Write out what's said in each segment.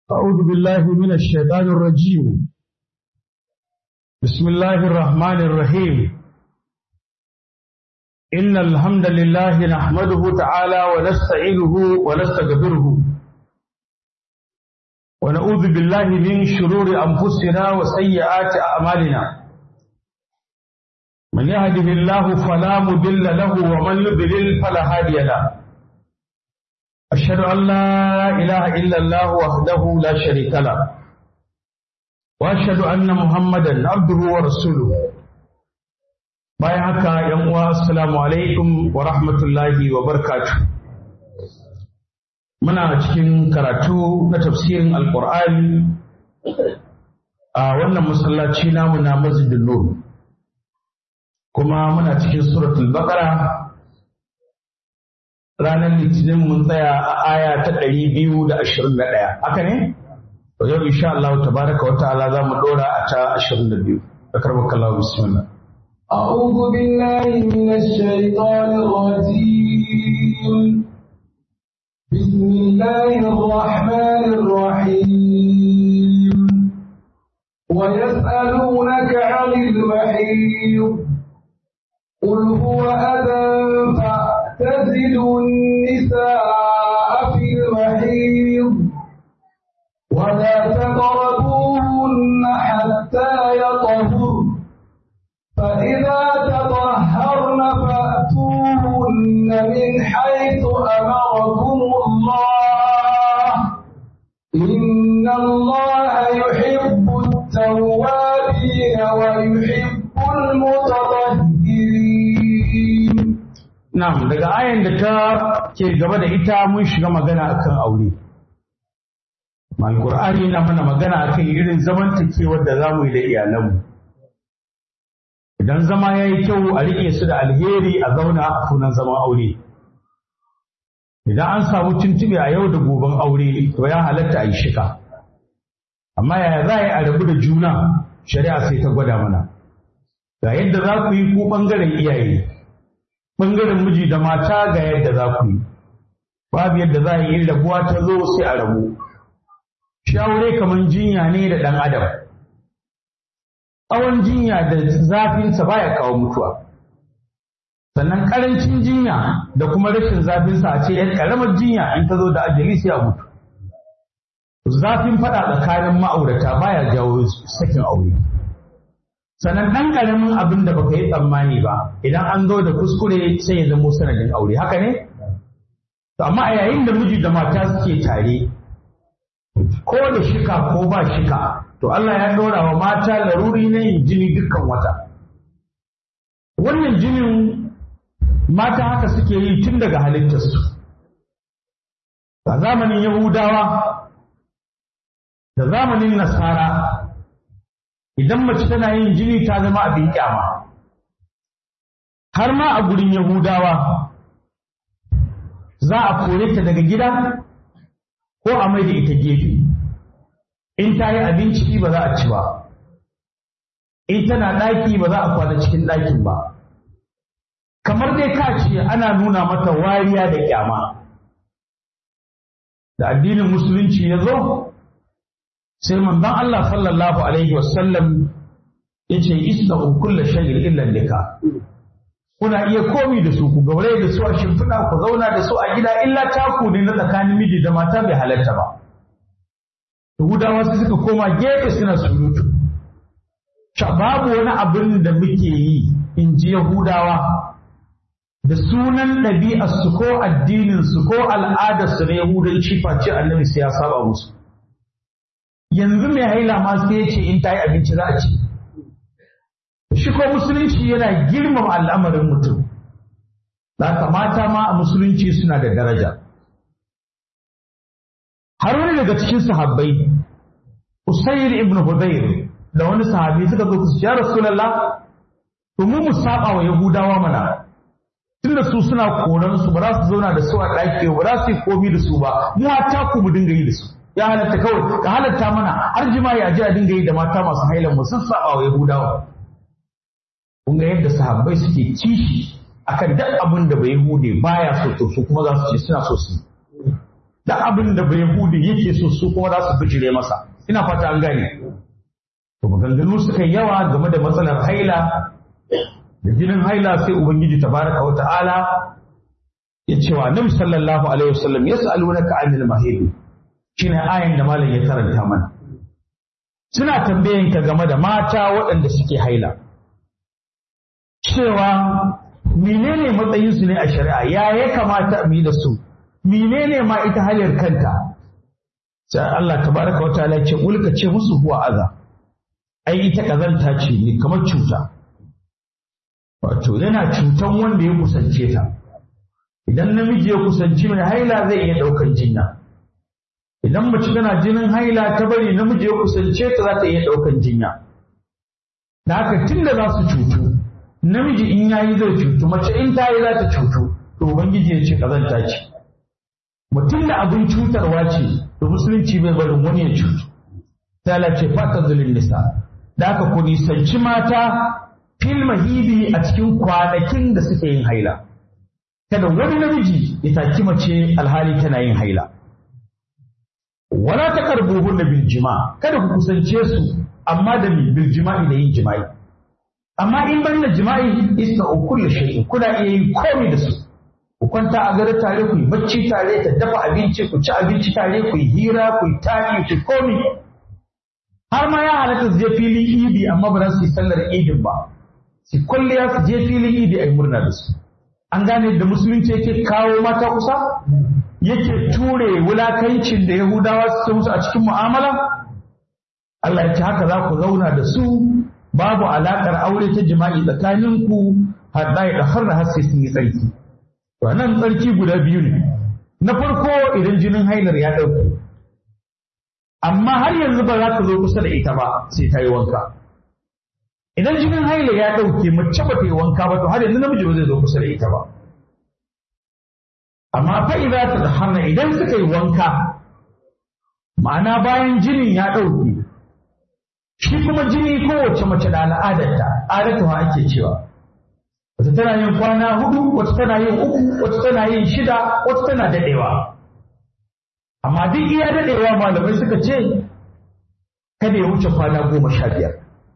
أعوذ بالله من الشيطان الرجيم بسم الله الرحمن الرحيم إن الحمد لله نحمده تعالى ونستعينه ونستغفره ونعوذ بالله من شرور أنفسنا وسيئات أعمالنا من يهده الله فلا مضل له ومن يضلل فلا هادي له أشهد أن لا إله إلا الله وحده لا شريك له وأشهد أن محمدا عبده ورسوله bayan haka yan uwa assalamu alaikum wa rahmatullahi wa barakatuh muna cikin karatu na tafsirin alqur'ani a wannan masallaci namu na masjidin nur kuma muna cikin suratul baqara ranar litinin mun tsaya a aya ta ɗari biyu da ashirin da ɗaya haka ne to yau insha Allah tabaraka wa ta'ala za mu ɗora a ta ashirin da biyu da karbar kallahu bismillah أعوذ بالله من الشيطان الرجيم بسم الله الرحمن الرحيم ويسألونك عن المحيض قل هو أذى فاعتزلوا النساء في المحيض ولا تقربوهن حتى يطهرن فإذا تطهرن فأتوهن من حيث أمركم الله إن الله يحب التوابين ويحب المتطهرين na'am daga ayan da ta ke gaba da ita mun shiga magana akan aure Alƙur'ani na mana magana akan irin zamantakewar da zamu yi da iyalanmu idan zama ya yi kyau a riƙe su da alheri a zauna a sunan zaman aure idan an samu tuntuɓe a yau da goben aure to ya halatta a yi shika amma yaya za a yi a rabu da juna shari'a sai ta gwada mana ga yadda za ku yi ko ɓangaren iyaye ɓangaren miji da mata ga yadda za ku yi babu yadda za a yi rabuwa ta zo sai a rabu shi aure kamar jinya ne da ɗan adam tsawon jinya da zafinsa baya kawo mutuwa sannan karancin jinya da kuma rashin zafinsa a ce yan karamar jinya in ta zo da ajali sai a mutu zafin fada tsakanin ma'aurata baya jawo sakin aure sannan ɗan ƙaramin abin da baka yi tsammani ba idan an zo da kuskure sai ya zamo sanadin aure haka ne to amma a yayin da miji da mata suke tare ko da shika ko ba shika to Allah ya ɗora wa mata laruri na yin jini dukkan wata. Wannan jinin mata haka suke yi tun daga halittarsu. A zamanin Yahudawa da zamanin Nasara idan mace tana yin jini ta zama abin kyama. Har ma a gurin Yahudawa za a kore ta daga gida ko a mai da ita gefe. in ta yi abinci ba za a ci ba in tana ɗaki ba za a kwana cikin ɗakin ba kamar dai ka ce ana nuna mata wariya da kyama da addinin musulunci ya zo sai manzon Allah sallallahu alaihi wasallam ya ce isna'u kulla shay'in illa lika kuna iya komi da su ku gaure da su a shimfiɗa ku zauna da su a gida illa taku ne na tsakanin miji da mata bai halatta ba Yahudawa su suka koma gefe suna surutu. babu wani abin da muke yi in ji Yahudawa da sunan ɗabi'arsu ko addininsu ko al'adarsu na Yahudanci face annabi sai ya saba musu. Yanzu mai haila ma sai ya ce in ta yi abinci za a ci. Shi ko musulunci yana girmama al'amarin mutum. Za mata ma a musulunci suna da daraja. har wani daga cikin sahabbai Usayr ibn Hudayr da wani sahabi suka zo su ya Rasulullah to mu mu saba wa Yahudawa mana tunda su suna koran su ba za su zauna da su a ɗaki ba za su yi komi da su ba mu hatta ku mu dinga yi da su ya halatta kawai ka halatta mana har jima'i a je a dinga yi da mata masu hailan mu sun saba wa Yahudawa kun ga yadda sahabbai suke kishi akan duk abin da bai hude baya so to su kuma za su ce suna so su da abin da bai hudu yake so su kuma za su bijire masa ina fata an gane to maganganu suka yi yawa game da matsalar haila da jinin haila sai ubangiji tabaraka wa ta'ala ya ce wa annabi sallallahu alaihi wasallam yas'alunaka 'anil mahid shine ayan da malam ya karanta mana suna tambayen ka game da mata waɗanda suke haila cewa menene matsayin su ne a shari'a ya ya kamata mu yi da su menene ma ita halar kanta sai Allah tabaraka wa ta'ala ce ulka ce musu huwa aza ai ita kazanta ce ne kamar cuta wato yana cutan wanda ya kusance ta idan namiji ya kusanci mai haila zai iya ɗaukan jinya idan mace tana jinin haila ta bari namiji ya kusance ta za ta iya ɗaukan jinya da haka tun da za su cutu namiji in ya yi zai cutu mace in ta yi za ta cutu to ubangiji ya ce kazanta ce mutum da abin cutarwa ce to musulunci bai barin wani ya cutu ta ce fata zulun nisa da haka ku nisanci mata fil mahibi a cikin kwanakin da suke yin haila kada wani namiji ya taki mace alhali tana yin haila wala ta karbuhun da biljima kada ku kusance su amma da biljima'i da yin jima'i amma in ban da jima'i isna kullu shay'in kuna iya yin komai da su ku kwanta a gare tare ku yi bacci tare ta dafa abinci ku ci abinci tare ku yi hira ku yi tari ku komai har ma ya halatta su je filin idi amma ba za su yi sallar idin ba su kwalliya su je filin idi a yi murna da su an gane da musulunci yake kawo mata kusa yake ture wulakancin da yahudawa suke musu a cikin mu'amala Allah ya ce haka za ku zauna da su babu alakar aure ta jima'i tsakaninku har da ya har har sai sun yi tsarki to nan tsarki guda biyu ne na farko idan jinin hailar ya ɗauke amma har yanzu ba za ka zo kusa da ita ba sai ta yi wanka idan jinin haila ya ɗauke mace ba ta yi wanka ba to har yanzu namiji ba zai zo kusa da ita ba amma fa idza ta hana idan suka yi wanka ma'ana bayan jinin ya ɗauke shi kuma jini kowace mace da al'adarta adatuwa ake cewa wata tana yin kwana hudu wata tana yin uku wata tana yin shida wata tana daɗewa amma duk iya daɗewa malamai suka ce kada ya wuce kwana goma sha biyar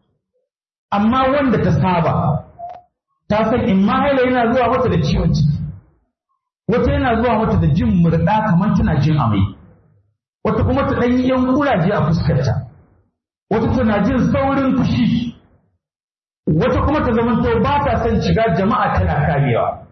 amma wanda ta saba ta san in ma haila yana zuwa mata da ciwon ciki wata yana zuwa mata da jin murɗa kamar tana jin amai wata kuma ta ɗan yan kuraje a fuskarta wata tana jin saurin fushi wata kuma ta zamanto ba ta son shiga jama'a tana kamewa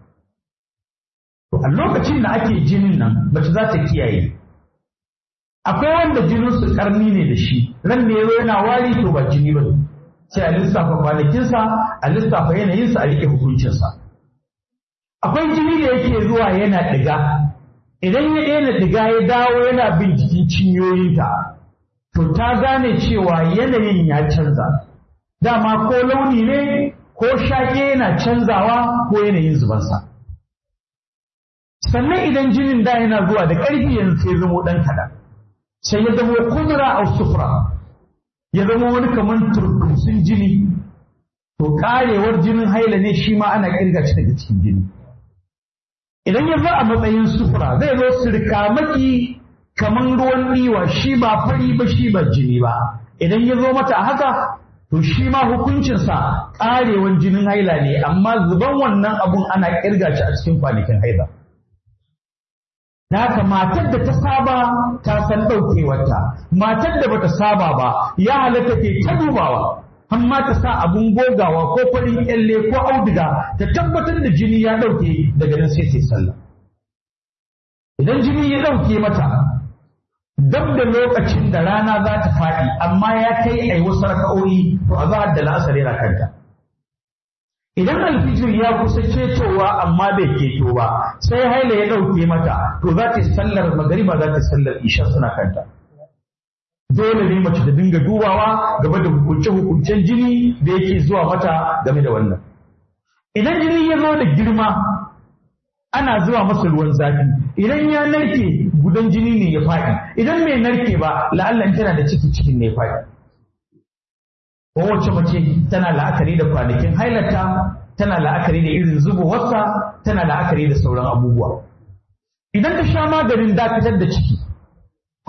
to a lokacin da ake jinin nan mace za ta kiyaye akwai wanda jinin su karni ne da shi ran ne yana wari to ba jini ba ne sai a lissafa kwanakinsa a lissafa yanayinsa a rike hukuncinsa akwai jini da yake zuwa yana ɗiga idan ya daina ɗiga ya dawo yana bin jikin cinyoyinta to ta gane cewa yanayin ya canza dama ko launi ne ko shaƙe yana canzawa ko yanayin zubansa sannan idan jinin da yana zuwa da ƙarfi yanzu sai zamo ɗan kaɗan sai ya zamo kudura a sufura ya zama wani kamar turkusun jini to karewar jinin haila ne shi ma ana kirga shi daga cikin jini idan ya zo a matsayin sufura zai zo sirkamaki kamar ruwan ɗiwa shi ba fari ba shi ba jini ba idan ya zo mata a haka to shi ma hukuncinsa karewar jinin haila ne amma zuban wannan abun ana kirga shi a cikin kwanakin haila Da haka matar da ta saba ta san ɗaukewarta, matar da bata saba ba ya halatta ke ta dubawa, amma ta sa abun gogawa ko farin kyalle ko auduga ta tabbatar da jini ya ɗauke daga nan sai sai sallah. Idan jini ya ɗauke mata, dab da lokacin da rana za ta faɗi amma ya kai a wasu raka'o'i to a zahar da la'asar yana kanta. Idan alfijir ya kusa cetowa amma bai keto ba sai haila ya ɗauke mata to za ta yi sallar magariba za ta yi sallar isha suna kanta. Dole ne mace ta dinga dubawa game da hukunce-hukuncen jini da yake zuwa mata game da wannan. Idan jini ya zo da girma ana zuwa masa ruwan zafi idan ya narke gudan jini ne ya faɗi idan bai narke ba la'allan tana da ciki cikin ne ya faɗi. kowace mace tana la'akari da kwanakin hailata tana la'akari da irin zubowarsa tana la'akari da sauran abubuwa idan ta sha maganin dakatar da ciki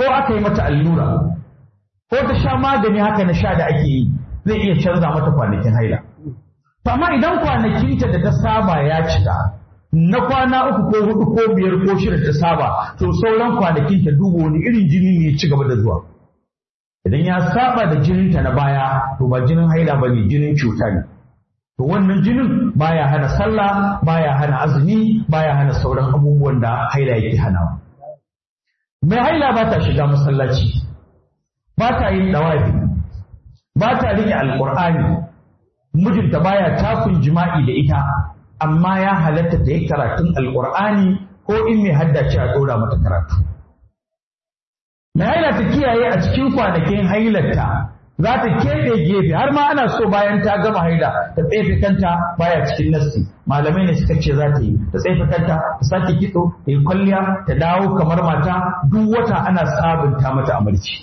ko aka yi mata allura ko ta sha magani haka na sha da ake yi zai iya canza mata kwanakin haila to amma idan kwanakinta da ta saba ya cika na kwana uku ko hudu ko biyar ko shida ta saba to sauran kwanakin ta duba wani irin jini ne ya ci gaba da zuwa idan ya saba da jininta na baya to ba jinin haila ba ne jinin cuta ne to wannan jinin baya hana sallah baya hana azumi baya hana sauran abubuwan da haila yake hanawa mai haila ba ta shiga masallaci ba ta yin dawafi ba ta rike alqur'ani mijinta baya takun jima'i da ita amma ya halatta ta yi karatun alqur'ani ko in mai haddace a dora mata karatu mai haila ta kiyaye a cikin kwanakin hailarta za ta keɓe gefe har ma ana so bayan ta gama haila ta tsefe kanta baya cikin nassi malamai ne suka ce za ta yi ta tsefe kanta ta sake kitso ta yi kwalliya ta dawo kamar mata duk wata ana sabunta mata amarci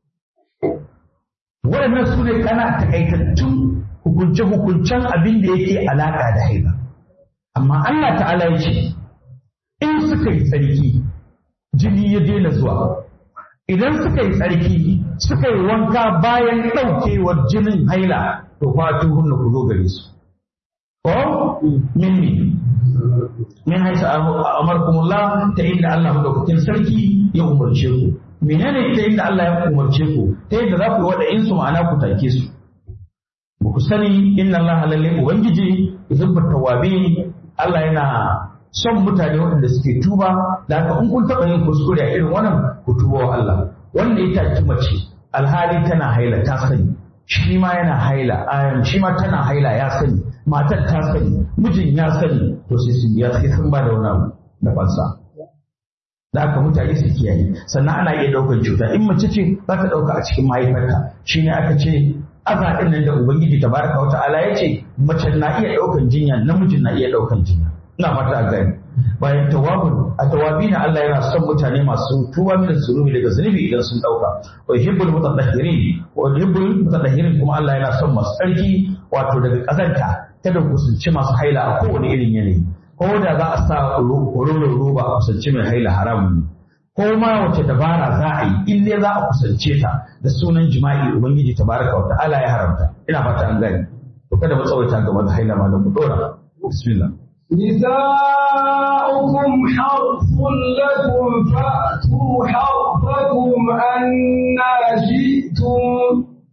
waɗannan su ne kana takaitattun hukunce-hukuncen abin da yake alaƙa da haila amma Allah ta'ala ya ce in suka yi tsarki jini ya daina zuwa idan suka yi tsarki suka yi wanka bayan ɗaukewar jinin haila to fatu hunna ku zo gare su ko minni min haisa amarkumullah ta inda Allah madaukakin sarki ya umarce ku menene ta inda Allah ya umarce ku ta yadda za ku yi wada insu ma'ana ku take su ba ku sani inna Allah lalle ubangiji yuhibbu tawabin Allah yana son mutane waɗanda suke tuba da haka in kun taɓa yin kuskure a irin wannan ku tuba wa Allah wanda ya taki mace alhali tana haila ta sani shi ma yana haila ayam shi ma tana haila ya sani matar ta sani mijin ya sani to sai su biya sai sun ba da wani abu da fansa da haka mutane su kiyaye sannan ana iya ɗaukar cuta in mace ce za ta ɗauka a cikin mahaifarta shine aka ce aza ɗin nan da ubangiji tabaraka wa ta'ala ya ce mace na iya ɗaukan jinya namijin na iya ɗaukan jinya ina fata a gani bayan tawabun a tawabi na Allah yana son mutane masu tuba min zunubi daga zunubi idan sun dauka wa yuhibbul mutatahhirin wa yuhibbul mutatahhirin kuma Allah yana son masu tsarki wato daga kazanta kada ku kusanci masu haila a kowane irin yanayi ko da za a sa kororon roba a kusanci mai haila haramun ne ko ma wace dabara za a yi in dai za a kusance ta da sunan jima'i ubangiji tabaraka wa ta'ala ya haramta ina fata an gani to kada mu tsawaita game da haila ma da ku dora bismillah نساؤكم حرث لكم فأتوا حرثكم أنا شئتم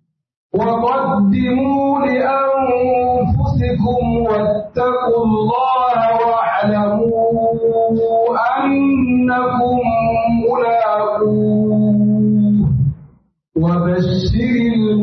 وقدموا لأنفسكم واتقوا الله واعلموا أنكم ملاقوه وبشر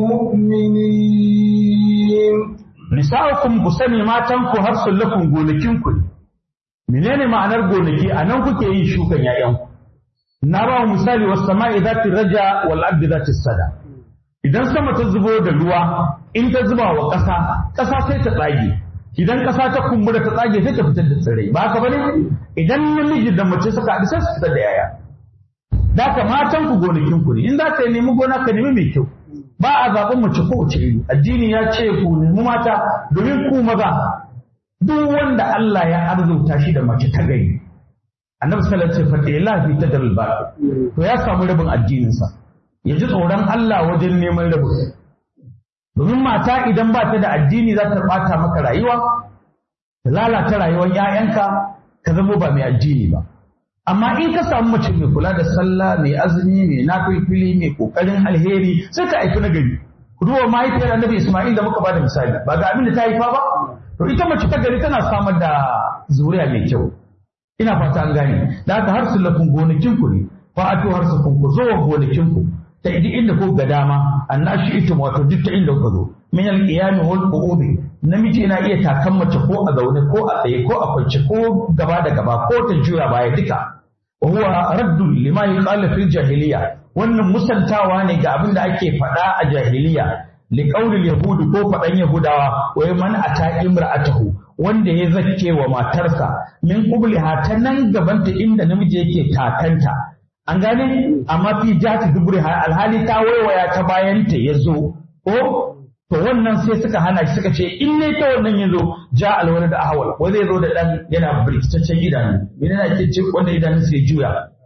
المؤمنين nisa'ukum ku sani matanku har sun lakum gonakinku ne menene ma'anar gonaki a nan kuke yin shukan ‘ya'yanku na ba misali wasu sama'i za ta raja wal abdi za ta sada idan sama ta zubo da ruwa in ta zuba wa ƙasa ƙasa sai ta tsage idan ƙasa ta kumbura ta tsage sai ta fitar da tsirrai ba haka bane idan namiji da mace suka haɗu sai su fitar da yaya da ka matan ku gonakin ku ne in za ka nemi gona ka nemi mai kyau ba a zaɓen mace ko wace iri addini ya ce ku nemi mata domin ku maza duk wanda Allah ya arzuta shi da mace ta gari annabi sallallahu alaihi wasallam fa la fi tadal ba to ya samu rabin addinin sa ya ji tsoron Allah wajen neman rabin domin mata idan ba ta da addini za ta bata maka rayuwa ta lalata rayuwar 'ya'yanka ka zama ba mai addini ba amma in ka samu mace mai kula da sallah mai azumi mai nafilfili mai kokarin alheri sai ka haifi nagari ku duba mahaifiyar annabi Isma'il da muka bada misali ba ga abin da ta haifa ba to ita mace ta gari tana samar da zuriya mai kyau ina fata an gane da haka har sulafin gonakin ku ne fa ato har su ku zo wa gonakin ku ta idi inda ko ga dama annashi ita wato duk ta inda kuka zo min al-qiyam wal qu'ud namiji yana iya takan mace ko a zaune ko a tsaye ko a kwance ko gaba da gaba ko ta juya baya duka wa huwa raddun lima yuqalu fil jahiliya wannan musantawa ne ga abin da ake faɗa a jahiliya li qaulil yahudi ko faɗan yahudawa wa man ata imra'atahu wanda ya zakke wa matarsa min qubliha ta nan gabanta inda namiji yake takanta an gane amma fi jati dubriha alhali ta waiwaya ta bayanta ya zo ko to wannan sai suka hana shi suka ce in ne ta wannan ya zo ja alwala da ahwal ko zai zo da dan yana birkitaccen idanu menene ake ce wanda idanun sai juya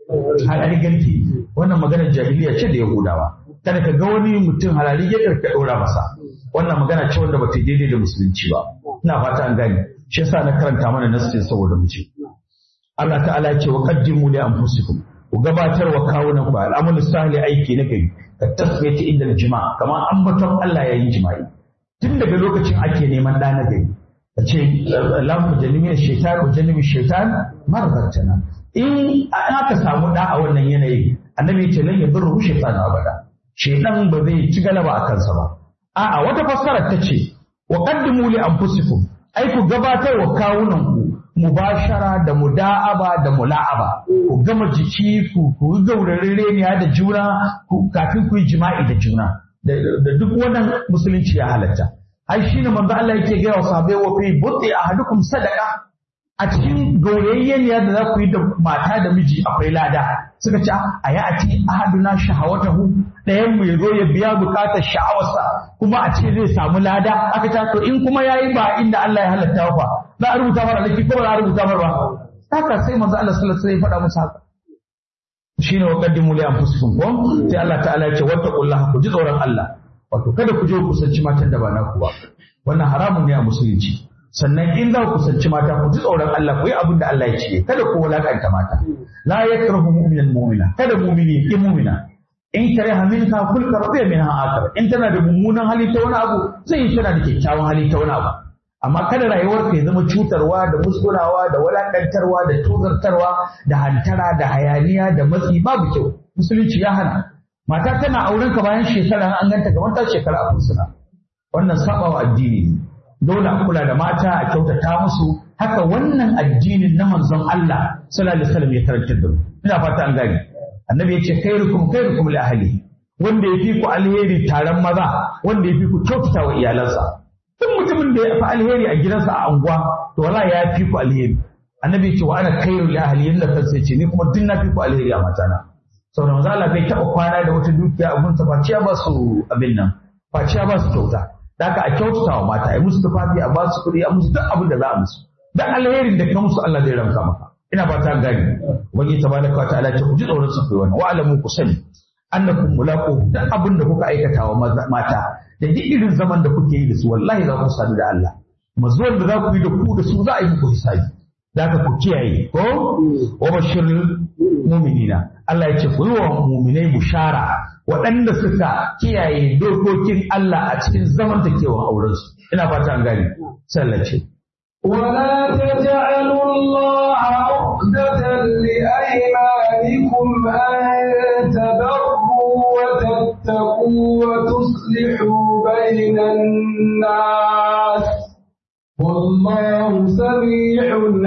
halali garki wannan maganar jahiliya ce da yahudawa kada ka ga wani mutum halali ya ka ɗora masa wannan magana ce wanda ba ta daidai da musulunci ba ina fata an gane shi yasa na karanta mana nasin saboda mu ce Allah ta'ala ya ce wa qaddimu li anfusikum ku gabatar wa kawunan ku al'amalu sahli aiki na gari ka tasbiyati inda jima'a kamar ambaton Allah yayin jima'i tun daga lokacin ake neman ɗa na gari ka ce lamu jalimin shaitan wa jalimin shaitan marbatana in aka samu ɗa a wannan yanayi annabi ya ce lan yadurru shaitan abada shaitan ba zai ci galaba a kansa ba a'a wata fassara ta ce wa qaddimu li anfusikum ai ku gabatar wa kawunan ku mubashara da muda'aba da mula'aba ku gama jiki ku ku gaurarreniya da juna kafin ku yi jima'i da juna da duk wannan musulunci ya halatta ai shine manzo Allah yake ga wa sahabbai wa fi butti ahadukum sadaqa a cikin gaurayyeniya da za ku yi da mata da miji akwai lada suka ce a ya ati ahaduna shahawatahu ɗayan mu ya zo ya biya bukatar sha'awarsa kuma a ce zai samu lada aka ta to in kuma yayi ba inda Allah ya halatta fa za a rubuta mara laifi ko ba za a rubuta mara ba haka sai manzo Allah sallallahu alaihi wasallam ya faɗa musu haka shine wa qaddimu li anfusikum ko sai Allah ta'ala ya ce wattaqullaha ku ji tsoron Allah wato kada ku je ku kusanci matan da ba naku ba wannan haramun ne a musulunci sannan in za ku kusanci mata ku ji tsoron Allah ku yi abin da Allah ya ce kada ku wulakanta mata la yakrahu mu'minan mu'mina kada mu'mini ya mu'mina in kare minka kul karabiya min akar in tana da mummunan hali ta wani abu zai yi tana da kyakkyawan hali ta wani abu amma kada rayuwar ka ya zama cutarwa da musgunawa da walakantarwa da tozartarwa da hantara da hayaniya da matsi babu kyau musulunci ya hana mata tana auren ka bayan shekara an ganta kamar ta shekara a fursuna wannan sabawa addini ne dole a kula da mata a kyautata musu haka wannan addinin na manzon Allah sallallahu alaihi wasallam ya karantar da mu ina fata an gane annabi ya ce khairukum khairukum li ahli wanda ya fi ku alheri taron maza wanda ya fi ku kyautata wa iyalansa duk mutumin da ya fi alheri a gidansa a anguwa to wala ya fi ku alheri annabi ya ce wa ana khairu li ahli yanda kansa ya ce ni kuma duk na fi ku alheri a matana saboda manzo Allah bai taɓa kwana da wata dukiya a gunsa faciya ba su abin nan faciya ba su kyauta da haka a kyautata wa mata a musu tufafi a ba su kuɗi a musu duk abin da za a musu duk alherin da ka musu Allah zai ramka maka ina ba ta gani wani tabaraka wa ta'ala ce ku ji tsoron su kai wannan wa alamu ku sani annakum mulaqu duk abin da kuka aikata wa mata da duk irin zaman da kuke yi da su wallahi za ku sadu da Allah mazuwan da za ku yi da ku da su za a yi muku hisabi da haka ku kiyaye ko wa bashirul mu'minina Allah ya ce ku yi wa mu'minai bushara waɗanda suka kiyaye dokokin Allah a cikin zamantakewan aurensu ina fata an gani sallace ولا تجعلوا الله عقدة لأيمانكم أن تبروا وتتقوا وتصلحوا بين الناس والله سميع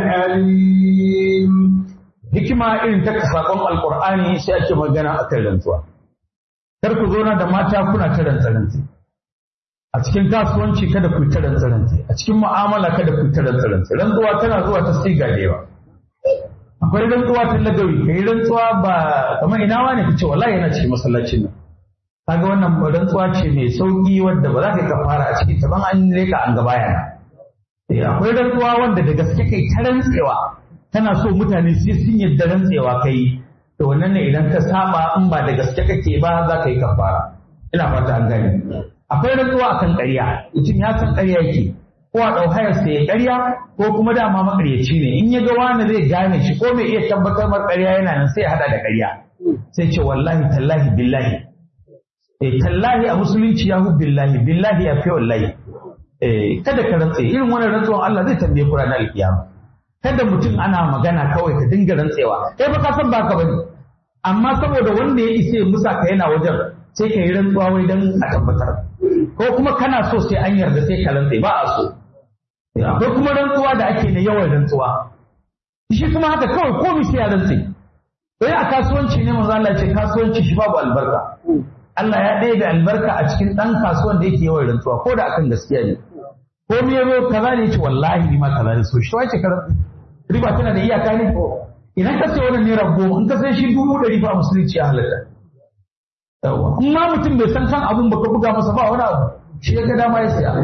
عليم hikima irin ta sakon alkur'ani sai ake magana a kan rantsuwa kar ku zauna da mata kuna ta rantsa a cikin kasuwanci kada ku ta rantsa a cikin mu'amala kada ku ta rantsa rantsuwa tana zuwa ta siga da yawa akwai rantsuwa ta lagawi kai rantsuwa ba kamar ina wani kace wallahi yana cikin masallacin nan kaga wannan rantsuwa ce mai sauki wanda ba za ka kafara a cikin ta ban an leka an ga bayana akwai rantsuwa wanda da gaske kai ta rantsewa tana so mutane sai sun yadda rantsewa kai to wannan ne idan ka saba in ba da gaske kake ba za ka yi kafara ina fata an gane akwai rantsuwa akan ƙarya mutum ya san ƙarya yake ko a ɗau hayar sai ya ƙarya ko kuma dama maƙaryaci ne in ya ga wani zai gane shi ko mai iya tabbatar mar ƙarya yana nan sai ya haɗa da ƙarya sai ce wallahi tallahi billahi eh tallahi a musulunci ya hu billahi billahi ya fi wallahi eh kada ka rantse irin wannan rantsuwan Allah zai tambaye ku ranar alkiyama kada mutum ana magana kawai ka dinga rantsewa kai fa ka san ba ka bane amma saboda wanda ya isa ya musa ka yana wajen sai ka yi rantsuwa wai dan a tabbatar ko kuma kana so sai an yarda sai ka rantse ba a so akwai kuma rantsuwa da ake na yawan rantsuwa shi kuma haka kawai komai sai ya rantse sai a kasuwanci ne manzo Allah ce kasuwanci shi babu albarka Allah ya ɗaya da albarka a cikin ɗan kasuwan da yake yawan rantsuwa ko da akan gaskiya ne ko me yazo kaza ne ce wallahi ni ma kaza ne so shi wace ka riba tana da iyaka ne idan ka sai wannan naira goma in ka sai shi dubu ɗari ba musulunci ya halatta yawa in ma mutum bai san kan abun baka buga masa ba wani abu shi ya ga dama ya siya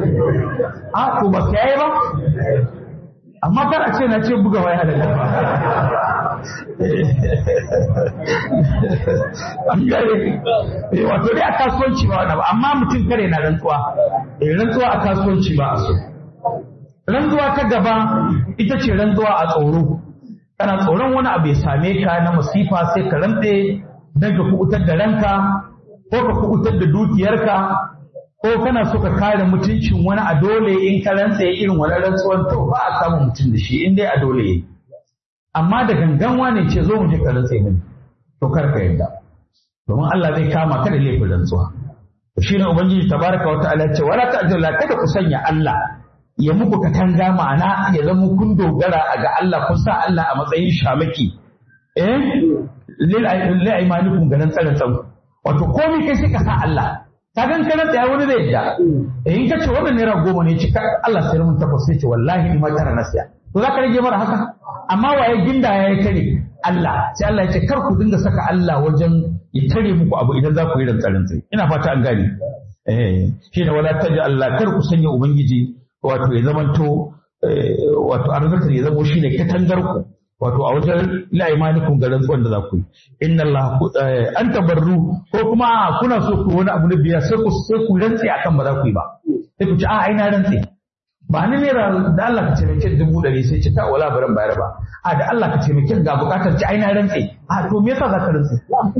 a to ba ka yi ba amma kar a ce na ce buga waya da ba an gare wato dai a kasuwanci ba wani ba amma mutum kare na rantsuwa eh rantsuwa a kasuwanci ba a so rantsuwa ta gaba ita ce rantsuwa a tsoro kana tsoron wani abu ya same ka na masifa sai ka rantse don ka kubutar da ranka ko ka kubutar da dukiyarka ko kana so ka kare mutuncin wani a dole in ka rantse irin wani rantsuwan to ba a samun mutum da shi in dai a dole yayi amma da gangan wane ce zo mu je ka rantse mini to kar ka yarda domin Allah zai kama ka da laifin rantsuwa to shine ubangiji tabaraka wa ta'ala ce wala ta'jala kada ku sanya Allah ya muku katanga ma'ana ya zama kun dogara ga Allah kun sa Allah a matsayin shamaki eh lil aimanikum ganin tsarin tsan wato komai kai sai ka sa Allah ka gan kana tsaya wani zai yadda eh in ka ce wannan naira goma ne cika Allah sai mun takwas sai ce wallahi ni ma tara na siya to za ka rage mara haka amma waye ginda ya kare Allah sai Allah ya ce kar ku dinga saka Allah wajen ya tare muku abu idan za ku yi rantsarin tsaye ina fata an gane eh shi ne wala taji Allah kar ku sanya ubangiji wato ya zamanto wato arzikar ya zamo shine katangar ku wato a wajen la'imanikum ga rantsuwan da za ku yi inna Allah an tabarru ko kuma kuna so ku wani abu na biya sai ku sai ku rantse akan ba za ku yi ba sai ku ci a ai na rantse ba ni naira da Allah ka taimake dubu ɗari sai ci ta wala baran bayar ba a da Allah ka taimake ga bukatar ci ai na rantse a to me yasa za ka rantse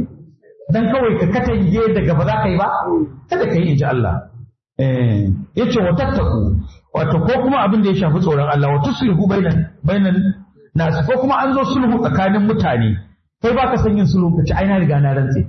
dan kawai ka katange daga ba za ka yi ba kada ka yi in ji Allah eh yace wa tattaku wato ko kuma abin da ya shafi tsoron Allah wa tuslihu bainan bainan nasu ko kuma an zo sulhu tsakanin mutane kai baka san yin sulhu ka ci ai na riga na rantse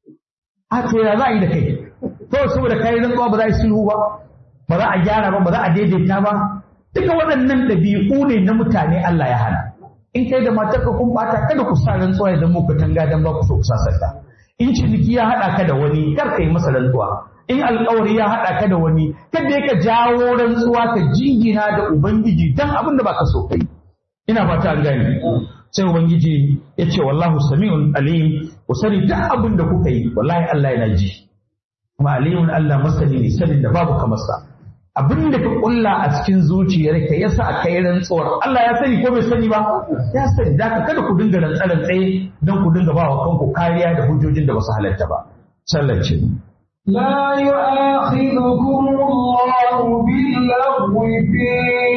a to ya za a yi da kai to saboda kai rantsuwa ba za a yi sulhu ba ba za a gyara ba ba za a daidaita ba duka waɗannan ɗabi'u ne na mutane Allah ya hana in kai da matarka kun bata kada ku sa rantsuwa ya zama ku tanga dan ba ku so ku sasanta in ciniki ya haɗa ka da wani kar ka yi masa rantsuwa in alkawari ya haɗa ka da wani kada ka jawo rantsuwa ka jingina da ubangiji dan abin da baka so kai ina fata an gane sai ubangiji ya ce wallahu sami'un alim ku sani duk abin da kuka yi wallahi Allah yana ji kuma alimun Allah masani ne sanin da babu kamar sa abin da ka kulla a cikin zuciyar ka yasa ka yi rantsuwar Allah ya sani ko bai sani ba ya sani da ka kada ku dinga rantsaran tsaye don ku dinga ba wa kanku kariya da hujjojin da ba su halatta ba sallace لا يؤاخذكم الله باللغو في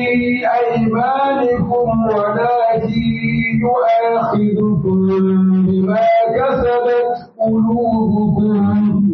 أيمانكم ولكن يؤاخذكم بما كسبت قلوبكم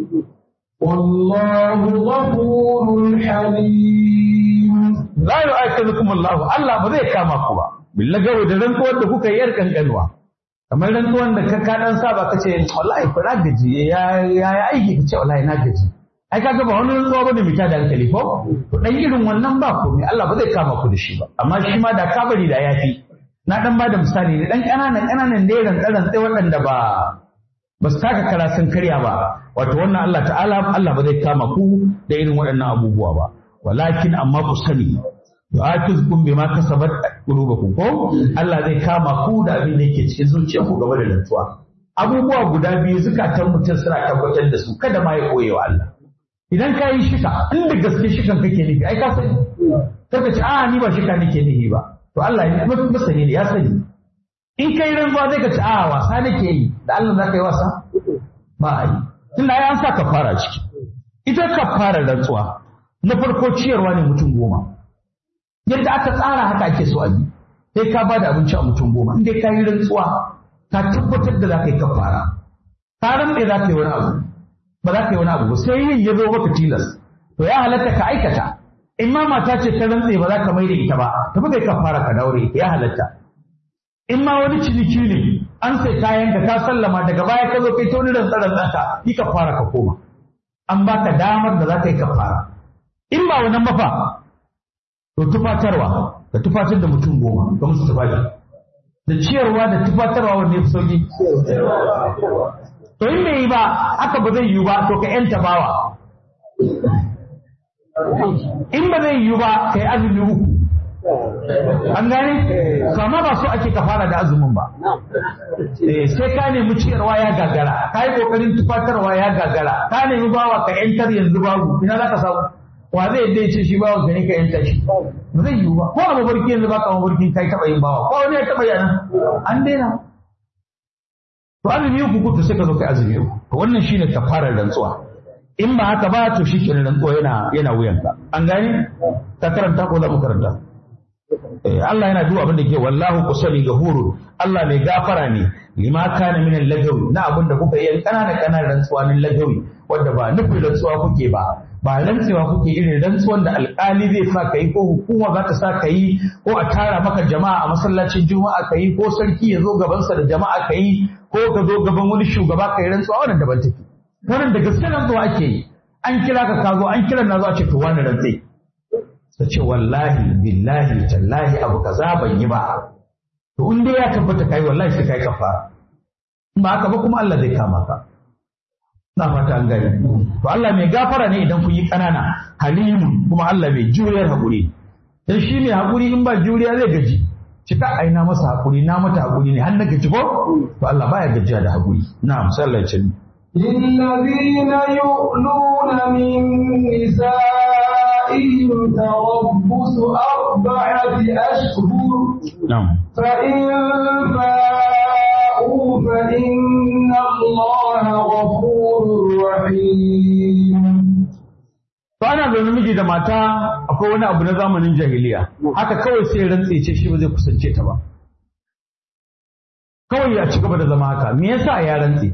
والله غفور حليم la yu'akidukum Allah Allah ba zai kama ku ba billagawo da rantsuwar da kuka yi yar kankanwa kamar rantsuwar da ka kadan saba ka ce wallahi ku na gaji ya ya aiki ka ce wallahi na gaji ai kaga ba wani rantsuwa bane mita da hankali ko to dan irin wannan ba komai Allah ba zai kama ku da shi ba amma shi ma da ka bari da yafi na dan bada misali ne dan kananan kananan ne rantsaran sai waɗanda ba ba su taka kara sun karya ba wato wannan Allah ta'ala Allah ba zai kama ku da irin waɗannan abubuwa ba walakin amma ku sani yu'atizkum bima kasabat qulubukum ko Allah zai kama ku da abin da yake cikin zuciyarku gaba da rantsuwa abubuwa guda biyu zukatan mutum suna tabbatar da su kada ma ya koye wa Allah idan ka yi shika inda gaske shikan kake nufi ai ka sani kaka ce a ni ba shika nake nufi ba to Allah ya masani ne ya sani in kai rantsuwa zai ka ce a wasa nake yi da Allah za ka yi wasa ba a yi tunda ai an sa kafara ciki ita kafara rantsuwa na farko ciyarwa ne mutum goma yadda aka tsara haka ake so a bi sai ka ba da abinci a mutum goma in dai ka yi rantsuwa ka tabbatar da za ka yi kafara ka rantse za ka yi wani abu ba za ka yi wani abu ba sai yin ya zo maka tilas to ya halatta ka aikata in ma mata ce ta rantse ba za ka mai da ita ba tafi kai kafara ka daure ita ya halatta in ma wani ciniki ne an sai kayan ka ka sallama daga baya ka zo kai ta wani rantsaran ɗanka yi kafara ka koma an baka damar da za ka yi kafara in ba wannan mafa to tufatarwa da tufatar da mutum goma ga musu tufafi da ciyarwa da tufatarwa wanda ya fi sauki to in bai yi ba haka ba zai yi ba to ka yanta bawa in ba zai yi ba ka yi azumi uku an gane to amma ba so ake ka fara da azumin ba sai ka nemi ciyarwa ya gagara ka yi kokarin tufatarwa ya gagara ka nemi bawa ka yantar yanzu babu ina za ka samu wa zai yadda ya ce shi bawa ka ne ka yanta shi ba zai yiwu ba ko a mabarki yanzu baka mabarkin kai taba yin bawa ko wani ya taba yi nan an daina to azumi uku kutu sai ka zo kai azumi uku to wannan shine kafarar rantsuwa in ba haka ba to shi kenan rantsuwa yana yana wuyanka an gane ka karanta ko za mu karanta Eh, Allah yana duba abin da ke wallahu kusani gahuru Allah mai gafara ne lima kana min lagawi na abin da kuka yi kanana kanana rantsuwa min lagawi wanda ba nufin rantsuwa kuke ba ba rantsewa kuke irin rantsuwan da alƙali zai sa ka yi ko hukuma za ta sa ka yi ko a tara maka jama'a a masallacin juma'a ka yi ko sarki ya zo gabansa da jama'a ka yi ko ka zo gaban wani shugaba ka yi rantsuwa wannan daban take wannan da gaske rantsuwa ake yi an kira ka ka zo an kira na zo a ce to wani rantsai ta ce wallahi billahi tallahi abu kaza ban yi ba to in dai ya tabbata kai wallahi sai kai kafara in ba haka ba kuma Allah zai kama ka na fata an gani to Allah mai gafara ne idan kun yi kanana halimun kuma Allah mai juriyar hakuri dan shi ne hakuri in ba juriya zai gaji cika aina masa hakuri na mata hakuri ne har na gaji ko to Allah baya gajiya da hakuri na'am sallallahu alaihi wasallam للذين يؤلون من نسائهم تربص أربعة أشهر na'am فإن فاءوا فإن الله غفور رحيم To ana zaune miji da mata akwai wani abu na zamanin jahiliya haka kawai sai rantse ce shi ba zai kusance ta ba kawai ya ci gaba da zama haka me yasa ya rantse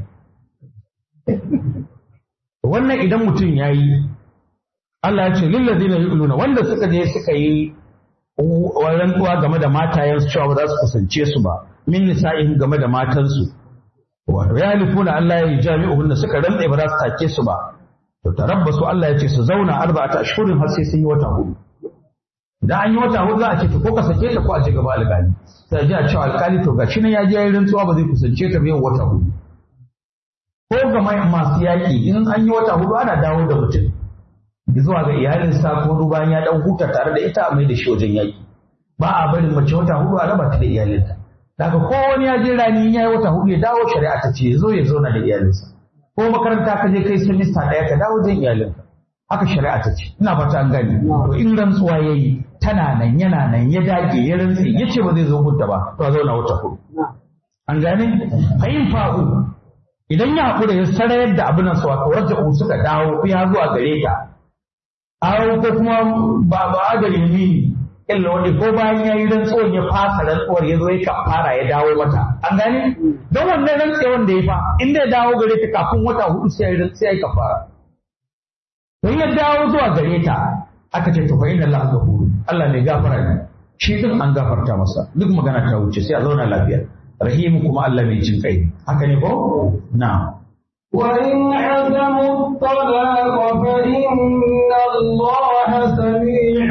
wannan idan mutum ya yi Allah ya ce lillazina yu'luna wanda suka je suka yi rantsuwa game da matayensu cewa ba za su kusance su ba min nisa'ihim game da matansu wato ya halifuna Allah ya yi jami'uhunna suka rantse ba za su take su ba to tarabbasu Allah ya ce su zauna arba'ata ashhurin har sai sun yi wata hudu idan an yi wata hudu za a ce to ko ka sake ta ko a je gaba alƙali sai a ji a cewa alƙali to gashi nan ya je yayin rantsuwa ba zai kusance ta ba yau wata hudu ko ga mai- masu yaƙi in an yi wata hudu ana dawo da mutum zuwa ga iyalinsa ko bayan ya dan huta tare da ita a mai da shi wajen yaƙi ba a barin mace wata hudu a raba ta da iyalinta daga ko wani ya je rani in ya yi wata hudu ya dawo shari'a ta ce ya zo ya zauna da iyalinsa ko makaranta ka je kai semista ɗaya ka dawo wajen iyalinka haka shari'a ta ce ina fata an gani to in rantsuwa ya yi tana nan yana nan ya dage ya rantse ya ce ba zai zo hudda ba to a zauna wata hudu an gane fahim fa'u idan ya haƙura ya sarayar da abin nan sa wato raja'u suka dawo ya zuwa gare ta awo ko kuma ba ba da yamini illa wanda ko bayan ya yi rantsuwar ya fasa rantsuwar ya zo ya kafara ya dawo mata an gane don wannan rantsuwar da ya fa inda ya dawo gare ta kafin wata hudu sai ya yi sai ya yi kafara don ya dawo zuwa gare ta aka ce to fa inna Allah ghafurun Allah mai gafara ne shi din an gafarta masa duk magana ta wuce sai a zauna lafiya rahimu kuma Allah mai jin kai haka ne ko na'am وإن عزموا الطلاق فإن الله سميع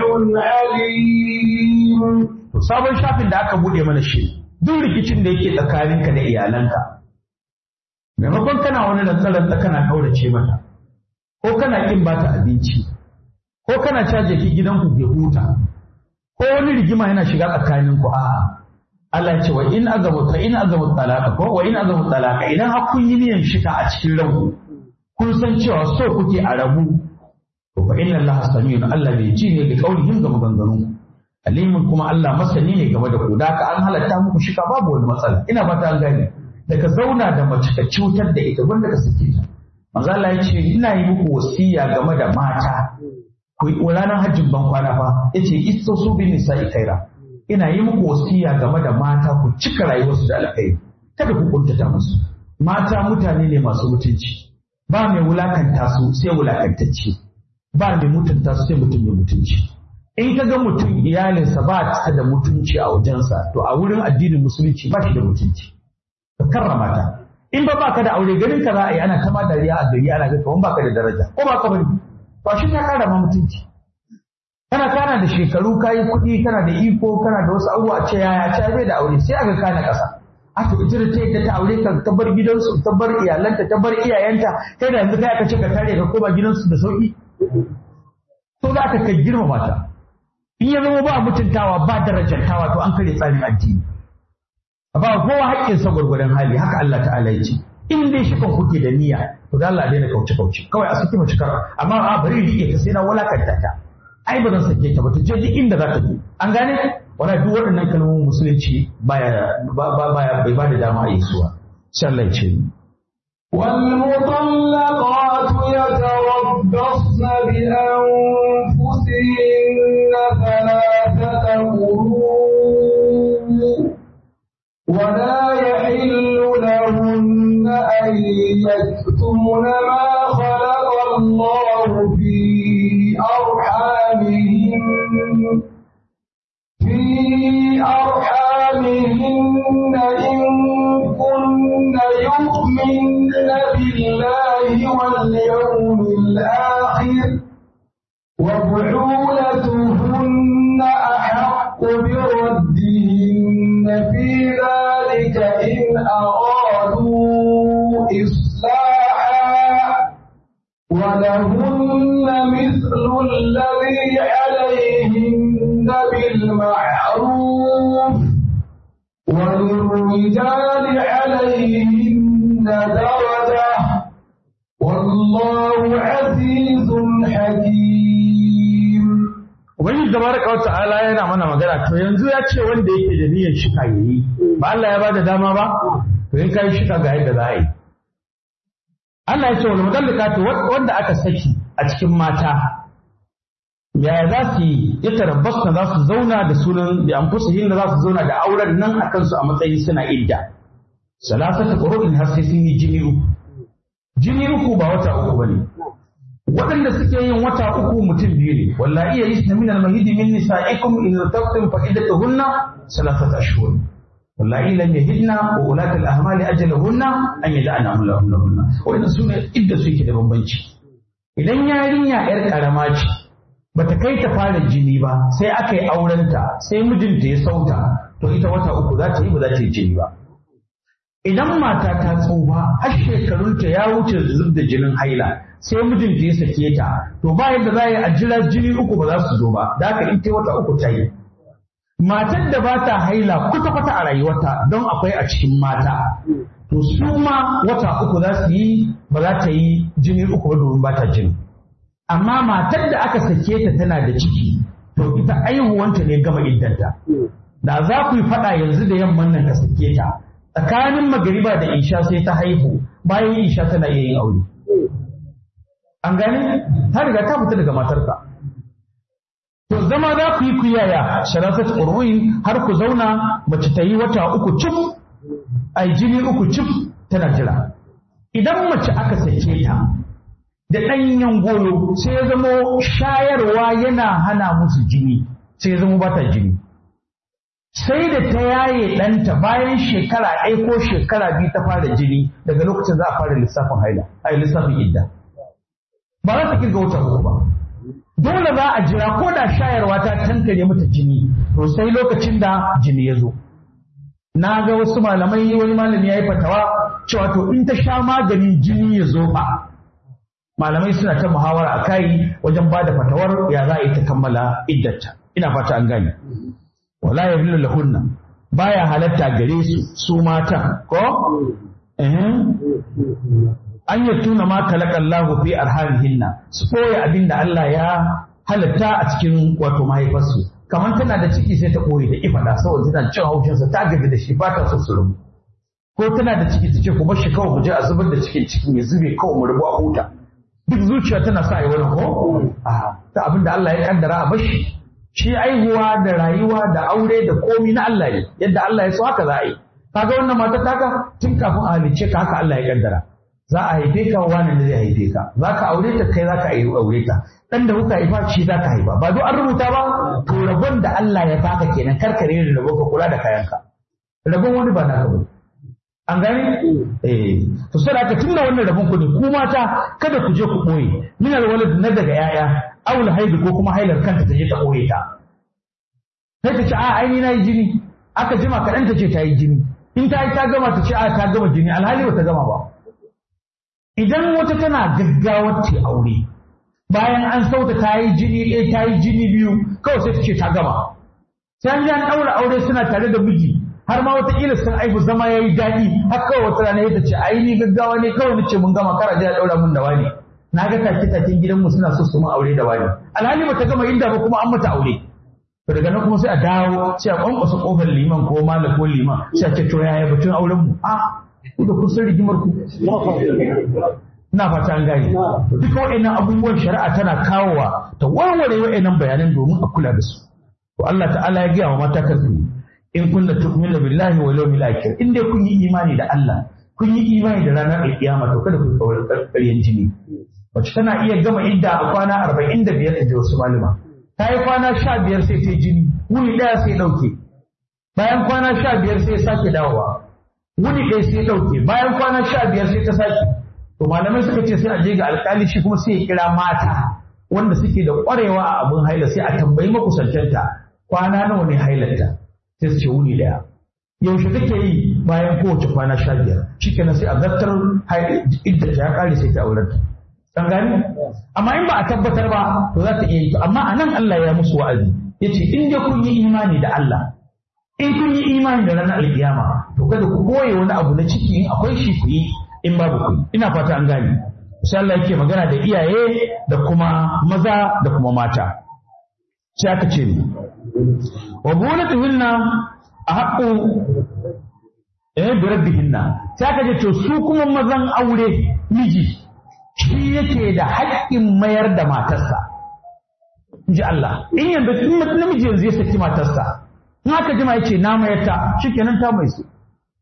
عليم To sabon shafin da aka bude mana shi duk rikicin da yake tsakaninka da iyalanka maimakon kana wani rantsa kana kaurace mata ko kana kin bata abinci ko kana caje ki gidanku ke huta ko wani rigima yana shiga tsakaninku a'a Allah ya ce wa in azamu ta in azamu talaka ko wa in azamu talaka idan har kun yi niyyar shika a cikin ranku kun san cewa so kuke a rabu to fa inna Allah samiyun Allah bai ji ne da kaulihim ga maganganun alimin kuma Allah masani ne game da ku da ka an halatta muku shika babu wani matsala ina fata an gane da ka zauna da mace ka cutar da ita wanda ka sake ta manzo Allah ya ce ina yi muku wasiya game da mata ku yi ranar hajjin ban kwana fa yace isto su bi nisa'i khaira ina yi muku wasiya game da mata ku cika rayuwarsu da alkhairi kada ku kuntata musu mata mutane ne masu mutunci ba mai wulakanta su sai wulakantacce ba mai mutunta su sai mutum mai mutunci in ka ga mutum iyalinsa ba ta da mutunci a wajensa to a wurin addinin musulunci ba shi da mutunci ka karrama ta in ba baka da aure ganin ka za a yi ana ta ma dariya a gari ana ga kaman baka da daraja ko ba ka bane to shi ta kara ma mutunci kana kana da shekaru kayi kuɗi kana da iko kana da wasu abubuwa ce yaya ce bai da aure sai aka kana ƙasa a to ita da ta yadda ta aure ka ta bar gidansu ta bar iyalanta ta bar iyayenta kai da yanzu kai aka ce ka tare ka koma gidansu da sauki to za ka kai girmama ta in ya zama ba mutuntawa ba darajantawa to an kare tsarin addini ba kowa haƙƙinsa gwargwadon hali haka Allah ta'ala ya ce in dai shi kan kuke da niyya to da Allah daina kauce kauce kawai a saki mace kar amma a bari rike ta sai na walakanta ta ai ba zan sake ta ba ta je duk inda za ta je an gane wala duk waɗannan kalmomin musulunci baya baya bai ba da dama a yi suwa sallai ce والمطلقات يتربصن بأنفسهن ثلاثة قروء ولا يحل لهن أن يكتمن ما خلق الله في أرحامهن في أرحامهن إن كن يؤمن بالله واليوم الآخر وبعولتهن أحق بردهن في ذلك إن أرادوا إصلاحا ولهن مثل الذي عليهن بالمعروف وللرجال عليهن درجة والله عزيز حكيم Ubangiji tabaraka wa ta'ala yana mana magana to yanzu ya ce wanda yake da niyyar shika yayi ba Allah ya bada dama ba to in kai shika ga yadda za a yi Allah ya ce wal mudallaqatu wanda aka saki a cikin mata yaya za su yi ya tarabbasna za su zauna da sunan da anfusuhin da za su zauna da auren nan a kansu a matsayin suna idda salasata qurun har sai sun yi jini uku jini uku ba wata uku bane waɗanda suke yin wata uku mutum biyu ne wallahi ya yisna min al-mahid min nisa'ikum in irtabtum fa iddatuhunna salasata ashhur wallahi lam yahidna wa ulat al-ahmal ajalahunna an yad'ana lahunna wannan sune idda su yake da bambanci idan yarinya yar karama ce bata kai ta fara jini ba sai aka yi aurenta sai mijinta ya sauta to ita wata uku za ta yi ba za ta yi jini ba idan mata ta tsufa har shekarunta ya wuce zub da jinin haila sai mijinta ya sake ta to ba yadda za a jira jini uku ba za su zo ba da haka in ta wata uku ta yi matar da ba ta haila kwata-kwata a rayuwarta don akwai a cikin mata to su ma wata uku za su yi ba za ta yi jini uku ba domin ba ta jini amma matar da aka sake ta tana da ciki to ita aihuwanta ne gama iddanta da za ku yi faɗa yanzu da yamman nan ka sake ta tsakanin magariba da isha sai ta haihu bayan isha tana iya yin aure an gane ta riga ta fita daga matarka to zama za ku yi kuyaya sharafat urwin har ku zauna mace ta yi wata uku cif ai jini uku cif tana jira idan mace aka sake ta da ɗanyen goyo sai ya zamo shayarwa yana hana musu jini sai ya zamo ba ta jini sai da ta yaye ɗanta bayan shekara ɗaya ko shekara biyu ta fara jini daga lokacin za a fara lissafin haila ai lissafin idda ba za ta kirga wata uku ba dole za a jira ko da shayarwa ta tankare mata jini to sai lokacin da jini ya zo na ga wasu malamai wani malami ya yi fatawa cewa to in ta sha maganin jini ya zo fa malamai suna ta muhawara a kai wajen ba da fatawar ya za a yi ta kammala iddata ina fata an gane wala ya hillu lahunna baya halatta gare su su matan ko an yi tuna ma kalaka Allah fi arhamihinna su koya abin da Allah ya halatta a cikin wato mahaifarsu kamar tana da ciki sai ta koyi da ifada saboda tana cin haushinsa ta gaji da shi ba ta so su rubu ko tana da ciki ta ce ku bar shi kawai mu je a zubar da cikin cikin ya zube kawai mu rubu a huta duk zuciya tana sa yi wani ko a ta abin da Allah ya kaddara a bashi shi aihuwa da rayuwa da aure da komi na Allah ne yadda Allah ya so haka za a yi kaga wannan mata taka tun kafin a halicce ka haka Allah ya kaddara za a haife ka wani da zai haife ka za ka aure ta kai za ka aure ta dan da kuka haifa shi za ka haifa ba duk an rubuta ba to rabon da Allah ya baka kenan karkare da rabon ka kula da kayanka rabon wani ba naka bane an gane eh to sai aka tunda wannan rabon ku ne ku mata kada ku je ku boye min alwalad na daga yaya awul haidu ko kuma hailar kanta ta je ta boye ta sai ta ce a ai ni nayi jini aka jima kaɗan ta ce ta yi jini in ta yi ta gama ta ce a ta gama jini alhali ba ta gama ba idan wata tana gaggawar ta aure bayan an sauta ta yi jini ɗaya ta yi jini biyu kawai sai ta ce ta gama sai an ji an ɗaura aure suna tare da miji har ma wataƙila sun aihu zama ya yi daɗi har kawai wata rana ya ce ai ni gaggawa ne kawai na ce mun gama kara je a ɗaura mun da wani na ga take taken gidanmu suna so su mun aure da wani alhali bata gama inda ba kuma an mata aure to daga nan kuma sai a dawo sai a kwankwasa kofar liman ko malam ko liman sai a ce to yaya batun auren mu a ku da kusan rigimar ku ina fata an gane to duka waɗannan abubuwan shari'a tana kawowa ta warware waɗannan bayanan domin a kula da su to Allah ta'ala ya gaya wa mata kan in kunna tu'minu billahi wal yawmil akhir in dai kun yi imani da Allah kun yi imani da ranar alkiyama to kada ku kawar ƙarƙaryen jini wacce tana iya gama idda a kwana arba'in da biyar da wasu malama ta yi kwana sha biyar sai ta jini wuni ɗaya sai ɗauke bayan kwana sha biyar sai sake dawowa wuni ɗaya sai ɗauke bayan kwana sha biyar sai ta sake to malamai suka ce sai a je ga alƙali shi kuma sai ya kira mata wanda suke da ƙwarewa a abin haila sai a tambayi makusantanta kwana nawa ne hailarta sai su ce wuni ɗaya yaushe take yi bayan kowace kwana sha biyar shikenan sai a zartar idda ta ya ƙare sai ta aurar ta Kan gani? Amma in ba a tabbatar ba, to za ta iya yi. Amma a nan Allah ya musu wa'azi. Ya ce, in dai kun yi imani da Allah, in kun yi imani da ranar alkiyama, to kada ku koye wani abu na ciki in akwai shi ku yi in babu ku yi. Ina fata an gane. Sai Allah yake magana da iyaye da kuma maza da kuma mata. Sai aka ce ni. Wa bulatuhunna a haƙƙo eh bi rabbihinna. Sai aka ce to su kuma mazan aure miji shi yake da haƙƙin mayar da matarsa in ji Allah in yanzu in namiji yanzu ya saki matarsa in aka jima yace na mayar ta shikenan ta mai su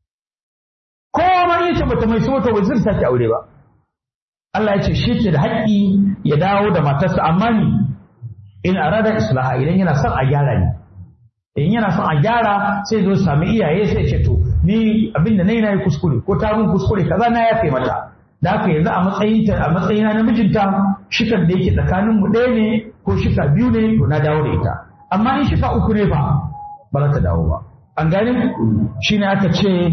ko ma yace bata mai su wata wazir ta aure ba Allah ya ce shi ke da haƙƙi ya dawo da matarsa amma ni in arada islaha idan yana son a gyara ni in yana son a gyara sai zo sami iyaye sai ce to ni abinda nayi nayi kuskure ko ta mun kuskure kaza na yafe mata da haka yanzu a matsayinta a matsayina na mijinta shikar da yake tsakanin mu ɗaya ne ko shika biyu ne to na dawo da ita amma in shika uku ne fa ba za ta dawo ba an gane shine aka ce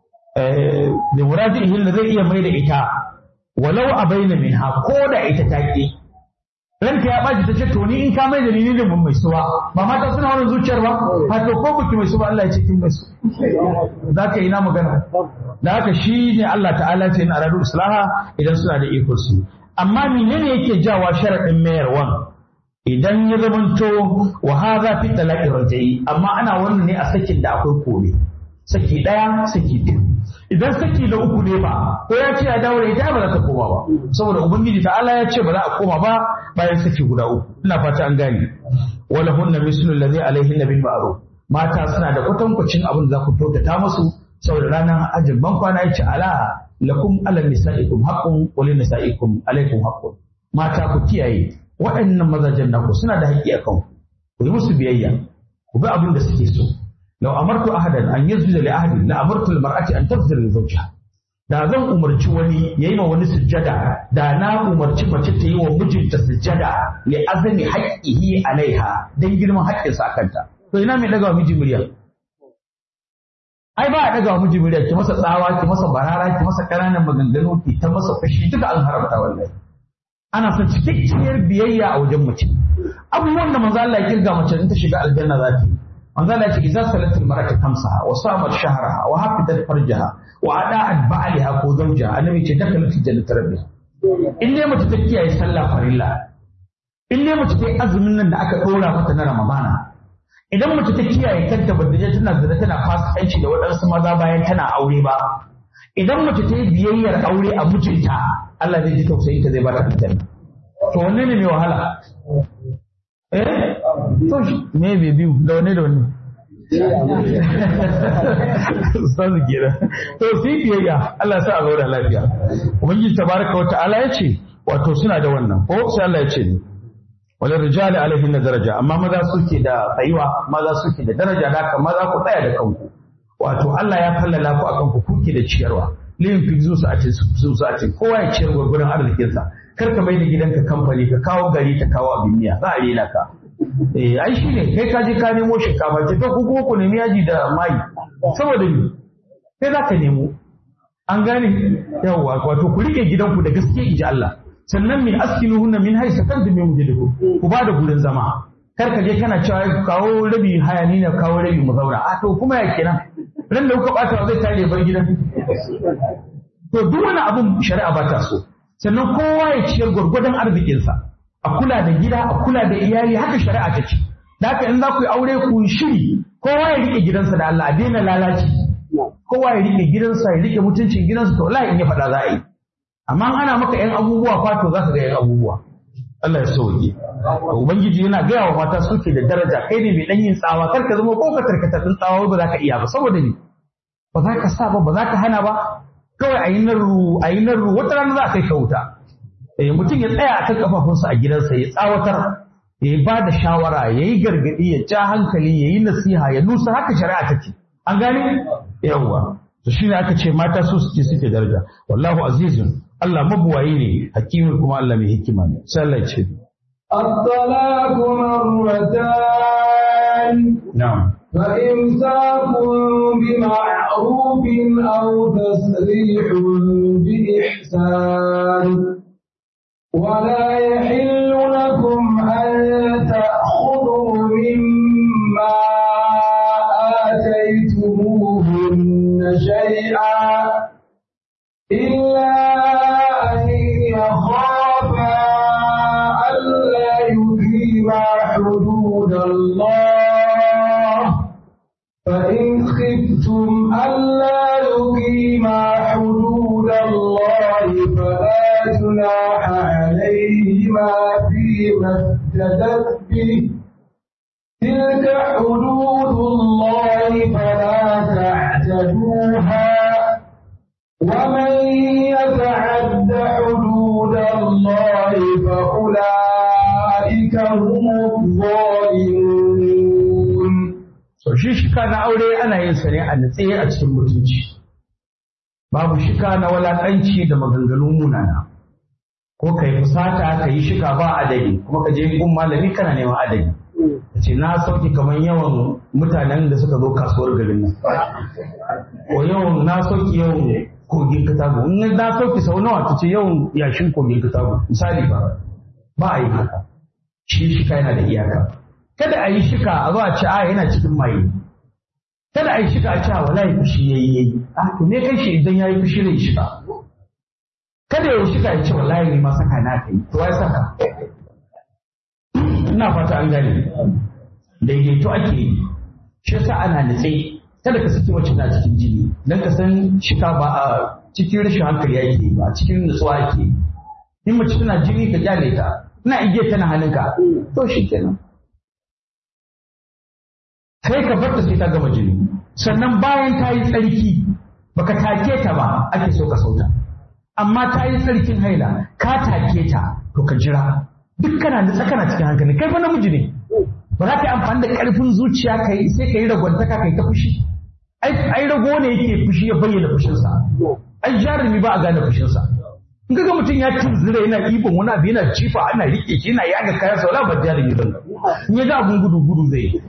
da muradihi da zai iya mai da ita walau a bayyana minha ko da ita ta ki ranka ya baci ta ce to ni in ka mai da ni ne mun mai suwa ba mata suna wannan zuciyar ba ha to ko biki mai suwa Allah ya ce kin mai su za ka yi na magana da haka shi ne Allah ta'ala ce na aradu islaha idan suna da iko su amma menene yake jawa sharadin mayarwan idan ya zamanto wa hadha fi talaqi rajai amma ana wannan ne a sakin da akwai kore saki daya saki biyu idan saki da uku ne ba ko ya ce ya dawo da ita ba za ta koma ba saboda ubangiji ta'ala ya ce ba za a koma ba bayan saki guda uku ina fata an gane wala hunna mislu alladhi alaihinna bil ma'ruf mata suna da kwatankwacin abin da za ku kyautata musu saboda ranar ajin ban kwana ya ce ala lakum ala nisa'ikum haqqun wa lin nisa'ikum alaikum haqqun mata ku kiyaye waɗannan mazajen naku suna da haƙƙi akan ku ku yi musu biyayya ku bi abin da suke so law amartu ahadan an yazida li ahadin la amartu al-mar'ati an tafzira li zawjiha da zan umarci wani yayi ma wani sujjada da na umarci mace ta yi wa mijinta sujjada li azami haqqihi alaiha dan girman haƙƙinsa akanta to ina mai daga miji murya ai ba a daga miji murya ki masa tsawa ki masa barara ki masa ƙananan maganganu ki ta masa fashi duka an haramta wallahi ana son cikakkiyar biyayya a wajen mace abubuwan da manzo Allah ya kirga mace in ta shiga aljanna za ta yi manzo Allah ya ce idza salatul mar'atu khamsaha wa samat shahraha wa hafidat farjaha wa ada'at ba'liha ko zawjaha annabi ce dakalat jannat rabbiha in dai mace ta kiyaye sallah farilla in dai mace ta yi azumin nan da aka ɗora mata na ramadana idan mace ta kiyaye kanta ba je tana zina tana fasikanci da waɗansu maza bayan tana aure ba idan mace ta yi biyayyar aure a mijinta Allah zai ji tausayin ta zai ba ta aljanna to wanne ne mai wahala eh to shi me bai biyu da wanne da wanne Ustazu kenan. To sai biyayya Allah ya sa a zauna lafiya. Ubangiji tabaraka wa ta'ala ya ce wato suna da wannan ko sai Allah ya ce ni. wani rijali alaihin na daraja amma maza suke da tsayuwa maza suke da daraja da haka maza ku tsaya da kanku wato Allah ya fallala ku akan ku kuke da ciyarwa liyin fi zu sa'atin zu sa'atin kowa ya ciyar gurgurun arzikinsa kar ka mai da gidanka kamfani ka kawo gari ka kawo abin miya za a rena ka eh ai shine kai ka je ka nemo shinkafa ce to ku kuma ku nemi yaji da mai saboda ni kai za ka nemo an gane yawwa wato ku rike gidanku da gaske inji Allah sannan min askinuhunna min haythu kantum min wujudikum ku ba da gurin zama kar ka je kana cewa ku kawo rabi haya ni na kawo rabi mu zauna a to kuma ya kenan ran da kuka bata zai tare bar gidan to duk wani abun shari'a ba ta so sannan kowa ya ciyar gwargwadon arzikinsa a kula da gida a kula da iyali haka shari'a ta ce da haka in za ku yi aure ku yi shiri kowa ya rike gidansa da Allah a daina lalaci kowa ya rike gidansa ya rike mutuncin gidansa to wallahi in ya faɗa za a yi amma in ana maka yan abubuwa fa to za ka ga yan abubuwa Allah ya sauke ubangiji yana gaya wa mata suke da daraja kai ne mai dan yin tsawa kar ka zama ko ka tarkata din tsawa ba za ka iya ba saboda ni ba za ka sa ba ba za ka hana ba kawai a yi narru a yi narru wata rana za a kai ka wuta eh mutum ya tsaya akan kafafunsa a gidansa ya tsawatar ya ba da shawara ya yi gargaɗi ya ja hankali ya yi nasiha ya nusa haka shari'a take an gane yawwa to shine aka ce mata su suke suke daraja wallahu azizun Allah mabuwayi ne hakimin kuma Allah mai hikima ne sai Allah ya ce الطلاق مرتان na'am فإمساك بمعروف أو تسريح بإحسان ولا يحل لكم أن تأخذوا مما آتيتموهن شيئا إلا أن يخافا ألا يقيما حدود الله فإن خفتم ألا يقيما حدود الله فلا جناح عليهما فيما افتدت به تلك حدود الله فلا تعتدوها ومن يتعد حدود الله فأولئك هم الظالمون so shi shika na aure ana yin sa ne a natse a cikin mutunci babu shika na walakanci da maganganu munana ko ka yi fusata ka yi shika ba adadi kuma ka je gun malami kana neman adadi ka ce na sauke kamar yawan mutanen da suka zo kasuwar garin nan ko yawan na sauke yawan kogin katago in na sauke sau nawa ta ce yawan yashin kogin katago misali ba ba a yi haka shi shika yana da iyaka kada a yi shika a zo a ce a yana cikin maye kada a yi shika a ce a wallahi fushi yayi yayi a to me kai shi idan yayi fushi ne shika kada ya yi shika ya ce wallahi ne ma saka na kai to wai saka ina fata an gane daidaito ake yi shi yasa ana nutse kada ka saki wacce na cikin jini dan ka san shika ba a cikin rashin hankali yake yi ba a cikin nutsuwa yake yi in mace tana jini ka kyale ta ina igiya tana hannunka to shi kenan sai ka bar ta sai ta gama jini sannan bayan ta yi tsarki baka take ta ba ake so ka sauta amma ta yi tsarkin haila ka take ta to ka jira duk kana da tsakana cikin hankali kai fa namiji ne ba za ka yi amfani da karfin zuciya ka yi sai ka yi ragwantaka ka yi ta fushi ai ai rago ne yake fushi ya bayyana fushinsa ai jarumi ba a gane fushinsa in ga mutum ya tunzura yana ibon wani abu yana cifa ana rike shi yana yaga kayan sa wala ba jarumi ba in ya ga abun gudu gudu zai yi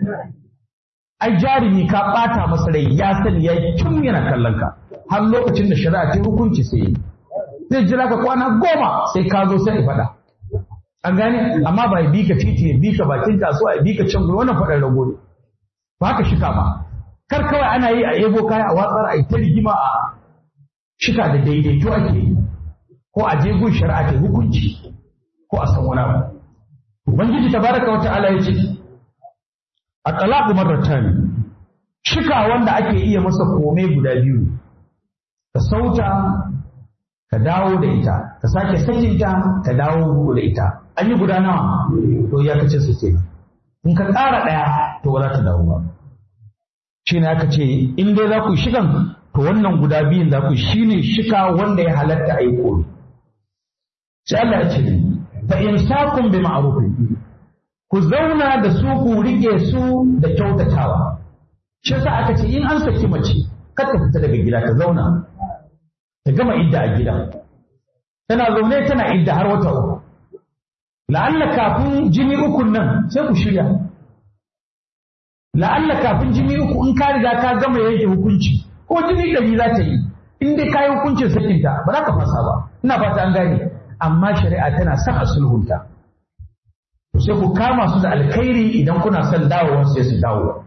ai jarumi ka bata masa rai ya sani ya tun yana kallon ka har lokacin da shari'a ta hukunci sai yi zai jira ka kwana goma sai ka zo sai faɗa an gane amma ba ya bi ka titi ya bi ka bakin kasuwa ya bi ka can wannan faɗar rago ne ba ka shika ba kar kawai ana yi a ebo kaya a watsar a yi ta rigima a shika da daidaito ake yi ko a je gun shari'a ta hukunci ko a san wani abu ubangiji tabaraka wa ta'ala ya ce a talaku marratan shika wanda ake iya masa kome guda biyu ka sauta ka dawo da ita ka sake sakinta ka dawo da ita an yi guda nawa to ya kace su ce in ka ƙara ɗaya to ba za ta dawo ba shi ne aka ce in dai za ku shigan to wannan guda biyun za ku shine shika wanda ya halatta a yi kome sai Allah ya ce fa imsakun bi ma'rufin ku zauna da su ku rike su da kyautatawa shi yasa aka ce in an saki mace kar ta fita daga gida ta zauna ta gama idda a gida tana zaune tana idda har wata uku la'alla kafin jini uku nan sai ku shirya la'alla kafin jini uku in ka riga ka gama yanke hukunci ko jini ɗari za ta yi in dai ka yi hukuncin sakinta ba za ka fasa ba ina fata an gane amma shari'a tana son a sulhunta sai ku kama su da alkhairi idan kuna son dawowa sai su dawo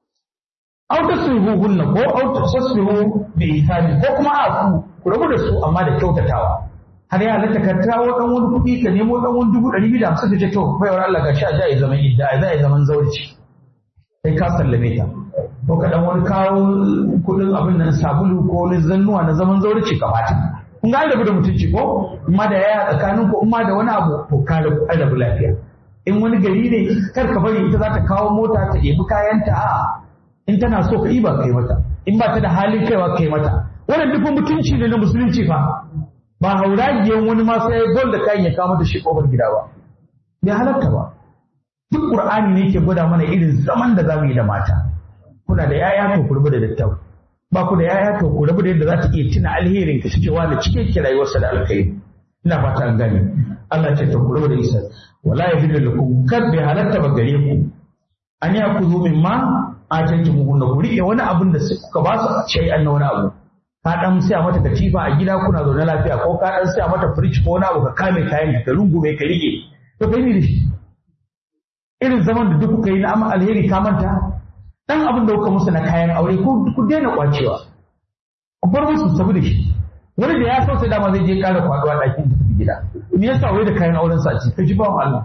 aw tasrihuhunna ko aw tasrihu bi ihsani ko kuma a ku ku rabu da su amma da kyautatawa har ya halatta ka tawo dan wani kuɗi ka nemo dan wani dubu ɗari biyu da hamsin ka ce to baiwar Allah ga sha ja ya zaman idda a za ya zaman zaurci sai ka sallame ta ko ka dan wani kawo kudin abin nan sabulu ko wani zannuwa na zaman zaurici ka bata kun ga rabu da mutunci ko amma da yaya tsakanin ko amma da wani abu ko ka rabu lafiya in wani gari ne kar ka bari ita za ta kawo mota ta ɗebi kayanta a in tana so ka iba kai mata in ba ta da halin kaiwa kai mata wannan duk mutunci ne na musulunci fa ba hauragiyan wani ma sai gol da kayan ya kawo mata shi kofar gida ba bai halatta ba duk qur'ani ne ke gwada mana irin zaman da zamu yi da mata kuna da yaya to ku rubu da dattau ba ku da yaya to ku rubu da yadda za ta iya tuna alherin ka cewa da cike ki rayuwarsa da alkhairi ina fata an gane Allah ce to ku rubu da isa wala yahidu lakum kar bai halatta ba gare ku an ya ku zo min ma a canji muhunna ku rike wani abin da kuka ba su shay'an na wani abu ka dan siya mata katifa a gida kuna zaune lafiya ko ka dan siya mata fridge ko wani abu ka kame kayan ka rungume ka rike to kai ne da shi irin zaman da duk kuka yi na amma alheri ka manta dan abin da kuka musu na kayan aure ko ku daina kwacewa ku bar musu sabu da shi wani da ya so sai dama zai je kara kwaduwa ɗakin da gida me yasa wai da kayan auren sa ce kaji ba Allah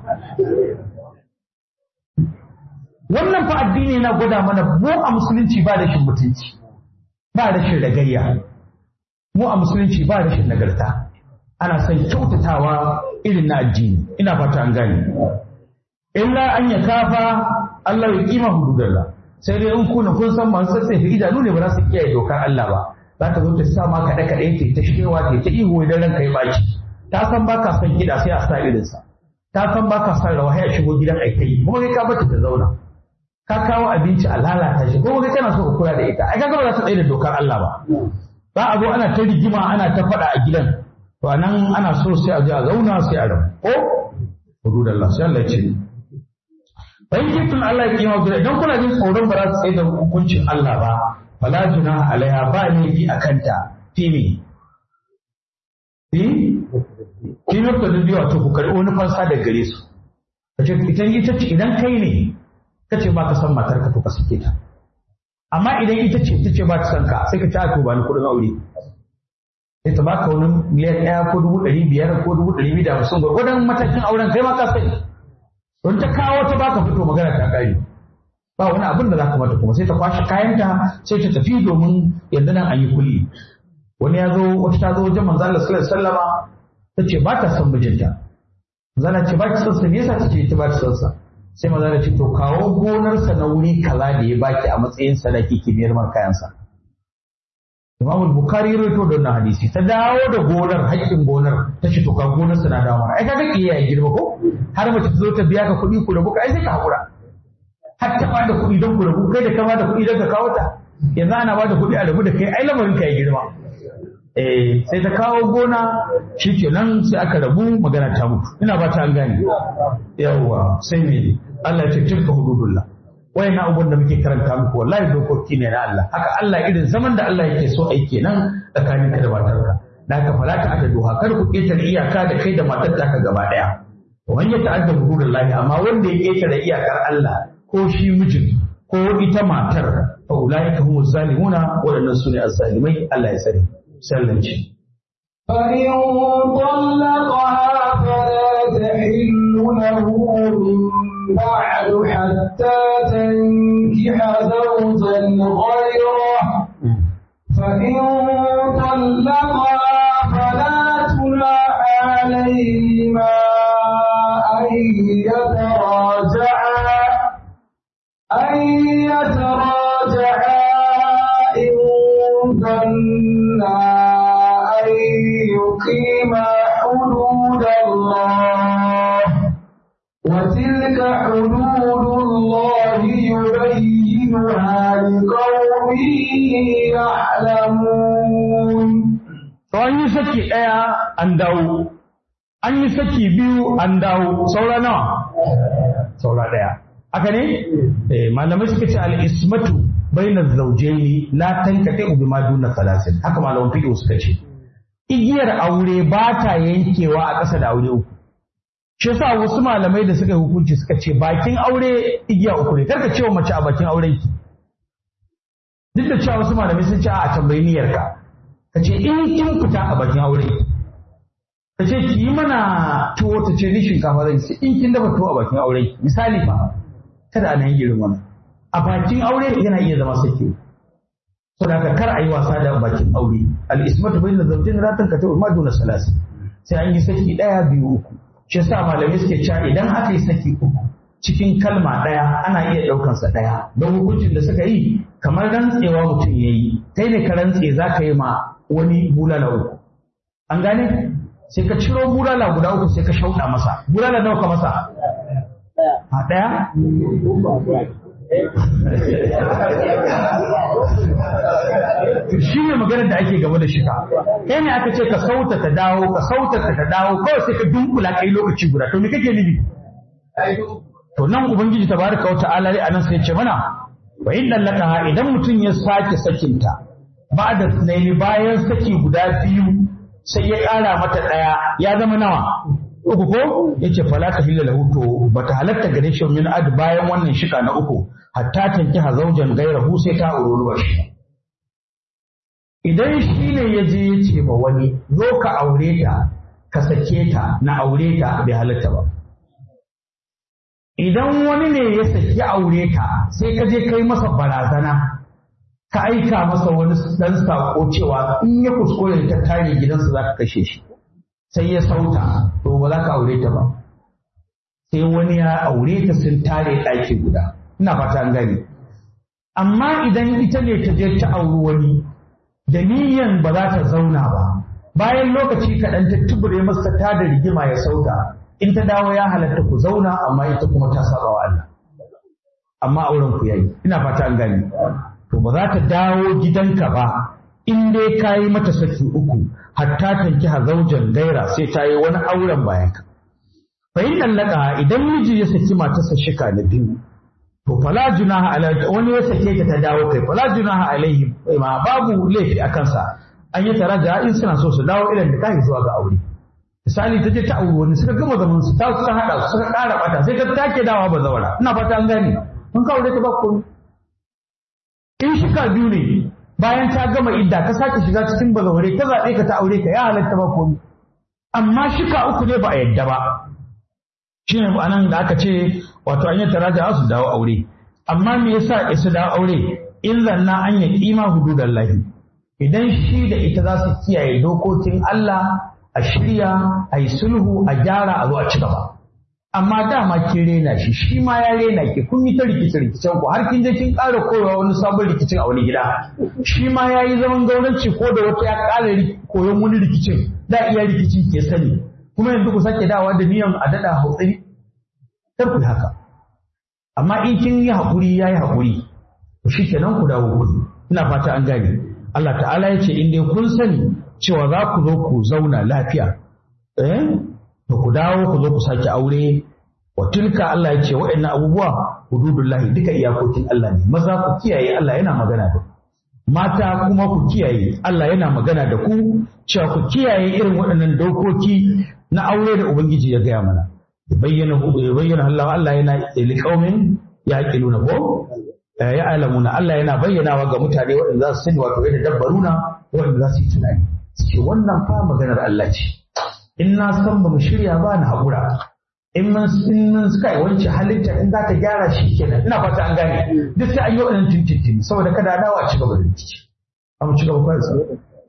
wannan fa addini yana gwada mana mu a musulunci ba da shin mutunci ba da shin ragayya mu a musulunci ba da shin nagarta ana son kyautatawa irin na addini ina fata an gane illa an ya kafa Allah ya kima hududallah sai dai in kuna kun san masu sassafe idanu ne ba za su kiyaye dokar Allah ba za ta zo ta sa ma kaɗe kaɗe ta ta shewa ta ta ihu idan ranka ya baki ta san baka son gida sai a sa irinsa ta san baka son rawa ya shigo gidan aikai kuma kai ka bata ta zauna ka kawo abinci a lalata shi kuma kai kana so ka kula da ita ai kaga ba za ta tsaye da dokar Allah ba za a zo ana ta rigima ana ta faɗa a gidan to anan ana so sai a je a zauna sai a rabu ko hududallah sai Allah ya ce bayan jikin Allah ya kima guda idan kuna jin tsoron ba za su tsaye da hukuncin Allah ba fala juna alaiha ba laifi a kanta fi me fi fi mafi da biyu wato ku karɓi wani fansa da gare su kace ita ita ce idan kai ne kace ba ka san matar ka to ka sake ta amma idan ita ce ta ce ba ta san ka sai ka ci to ba ni kuɗin aure sai ta baka wani miliyan ɗaya ko dubu ɗari biyar ko dubu ɗari biyu da hamsin gwargwadon matakin auren kai ma ka sani don ta kawo ta baka fito magana ta kare ba wani abin da za ka mata kuma sai ta kwashe kayanta sai ta tafi domin yanzu nan an yi kulli wani ya zo wata ta zo wajen manzo Allah sallallahu alaihi wasallama ta ce ba ta son mijinta manzo Allah ce ba ki son sa me yasa take ta ba ta son sa sai manzo Allah ce to kawo gonarsa na wuri kaza da ya baki a matsayin sadaki ki biyar mar kayansa Imam Bukhari ya rawaito da wannan hadisi ta dawo da gonar haƙƙin gonar ta ce to ka gonar sa na dawo mana ai kaga kiyaye girma ko har mace ta zo ta biya ka kuɗi ku rabu ka ai sai ka hakura har ta bada kuɗi don ku rabu kai da ka bada kuɗi don ka kawo ta yanzu ana bada kuɗi a rabu da kai ai lamarin ka ya girma eh sai ta kawo gona shikenan sai aka rabu magana ta mutu ina ba ta an gane yawwa sai me Allah ya ce tilka hududullah wayan abubuwan da muke karanta muku wallahi dokoki ne na Allah haka Allah irin zaman da Allah yake so ai kenan tsakanin ka da matarka da haka fala ta aka doha kar ku ketare iyaka da kai da matar ka gaba daya wani ya ta'adda hududullahi amma wanda ya ketare iyakar Allah ko shi mijin ko ita matar fa ulaika humu zalimuna waɗannan sune azzalimai Allah ya sani sallanci فإن طلقها فلا تحل له من بعد حتى تنكح زوجا غيره فإن طلقها فلا جناح عليهما أن يتراجعا أن يتراجعا إن ظنا أن يقيما حدود الله وتلك حدود الله يبينها لقوم يعلمون to an yi saki ɗaya an dawo an yi saki biyu an dawo saura nawa saura ɗaya haka ne eh malamai suka ce al-ismatu bainaz zawjaini la tankate bi ma duna salasin haka malaman fiqh suka ce igiyar aure ba ta yankewa a ƙasa da aure uku shi yasa wasu malamai da suka yi hukunci suka ce bakin aure igiya uku ne karka cewa mace a bakin auren ki duk da cewa wasu malamai sun ce a tambayi niyyarka ka ce in kin fita a bakin aure ka ce ki yi mana tuwo ta ce ni shinkafa zan ci in kin dafa tuwo a bakin aure misali fa kada a nan irin wannan a bakin aure yana iya zama saki saboda haka kar a yi wasa da bakin aure al-ismatu bayna zawjayn la tankatu ma duna salas sai an yi saki daya biyu uku shi yasa malamai suke cewa idan aka yi saki uku cikin kalma daya ana iya daukan sa daya don hukuncin da suka yi kamar rantsewa mutum yayi kai ne ka rantse zaka yi ma wani bulala uku an gane sai ka ciro bulala guda uku sai ka shauɗa masa bulala nawa ka masa a ɗaya shi ne maganar da ake gaba da shika kai ne aka ce ka sauta ta dawo ka sauta ta dawo kawai sai ka dunkula kai lokaci guda to me kake nufi to nan ubangiji tabaraka wa ta'ala a nan sai ce mana wa in lallaka idan mutum ya sake sakinta ba da sunaini bayan saki guda biyu sai ya ƙara mata ɗaya ya zama nawa uku ko yace fala ta hilla lahu to bata halatta gare shi min ad bayan wannan shika na uku hatta tanki hazaujan gairahu sai ta ururuwa shi idan shi ne ya je ya ce ma wani zo ka aure ta ka sake ta na aure ta bai halatta ba idan wani ne ya saki aure ta sai ka je kai masa barazana ka aika masa wani dan sako cewa in ya kuskure ta tare gidansa za ka kashe shi sai ya sauta to ba za ka aure ta ba sai wani ya aure ta sun tare ɗaki guda ina fata an gani amma idan ita ne ta je ta auri wani da niyan ba za ta zauna ba bayan lokaci kaɗan ta tubure masa ta da rigima ya sauta in ta dawo ya halatta ku zauna amma ita kuma ta saba wa Allah amma auren ku yayi ina fata an gani to ba za ta dawo gidanka ba in dai ka yi mata saki uku hatta tanki hazaujan gaira sai ta yi wani auren bayan ka fa in dallaka idan miji ya saki matarsa shika na biyu to fala junaha ala wani ya sake ta ta dawo kai fala junaha alaihi ma babu laifi a kansa an yi taraja in suna so su dawo ilan da kai zuwa ga aure misali ta je ta auri wani suka gama zaman su ta suka hada su suka ƙara bata sai ta take dawa ba zawara ina fata an gane mun ka aure ta ba komai in shika biyu ne bayan ta gama idda ka sake shiga cikin bazaware ta zaɓe ka ta aure ka ya halatta ba komai amma shika uku ne ba a yadda ba shi ne anan da aka ce wato an yi taraja su dawo aure amma me yasa su dawo aure in zanna an yi kima hududan lahi idan shi da ita za su kiyaye dokokin Allah a shirya a yi sulhu a gyara a zo a ci gaba amma dama kin rena shi shi ma ya rena ki kun yi ta rikice rikicen ku har kin je kin ƙara koyawa wani sabon rikicin a wani gida shi ma ya yi zaman gauranci ko da wata ya ƙara koyon wani rikicin da iya rikici ke sani kuma yanzu ku sake dawa da niyan a daɗa hautsari kar ku haka amma in kin yi haƙuri ya yi haƙuri to shi kenan ku dawo kuɗi ina fata an gane Allah ta'ala ya ce in dai kun sani cewa za ku zo ku zauna lafiya eh to ku dawo ku zo ku sake aure wa tilka Allah ya ce waɗannan abubuwa hududullahi duka iyakokin Allah ne maza ku kiyaye Allah yana magana da ku mata kuma ku kiyaye Allah yana magana da ku cewa ku kiyaye irin waɗannan dokoki na aure da ubangiji ya gaya mana ya bayyana ya bayyana Allah Allah yana liqaumin yaqiluna ko ya alamuna Allah yana bayyanawa ga mutane waɗanda za su sani wato yadda dabbaruna waɗanda za su yi tunani ce wannan fa maganar Allah ce in na san ba mu shirya ba na haƙura in mun in mun suka yi wance halitta in za ta gyara shi kenan ina fata an gane duk sai an yi wannan tintintin saboda kada a dawo a ci gaba da rikici a mu ci gaba kawai sai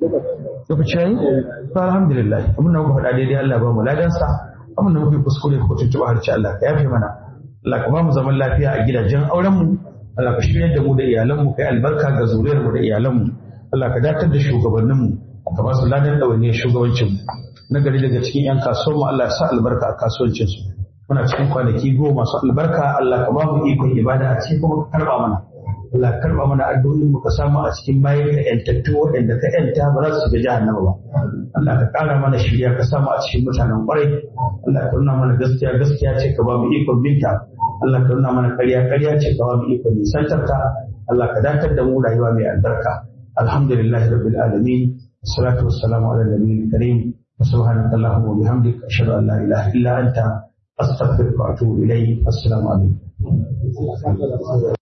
lokaci yayi to alhamdulillah abin da muka faɗa daidai Allah ba mu ladansa abin da muka yi kuskure ko tuntuɓa harci Allah ka yafe mana Allah ka ba mu zaman lafiya a gidajen auren mu Allah ka shirya da mu da iyalan mu kai albarka ga zuriyar mu da iyalan mu Allah ka datar da shugabannin mu ka ba su ladan ɗawainiyar shugabancin mu na gari daga cikin 'yan kasuwan mu Allah ya sa albarka a kasuwancin su muna cikin kwanaki goma masu albarka Allah ka ba mu ikon ibada a cikin kuma ka karba mana Allah ka karba mana addu'o'in mu ka samu a cikin bayan ka yantattu waɗanda ka yanta ba za su shiga jahannama ba Allah ka ƙara mana shirya ka samu a cikin mutanen ƙwarai Allah ka nuna mana gaskiya gaskiya ce ka ba mu ikon binta Allah ka nuna mana ƙarya ƙarya ce ka ba mu ikon nisantarta Allah ka dakatar da mu rayuwa mai albarka alhamdulillahi rabbil alamin والصلاة والسلام على النبي الكريم وسبحانك اللهم وبحمدك أشهد أن لا إله إلا أنت أستغفرك وأتوب إليك السلام عليكم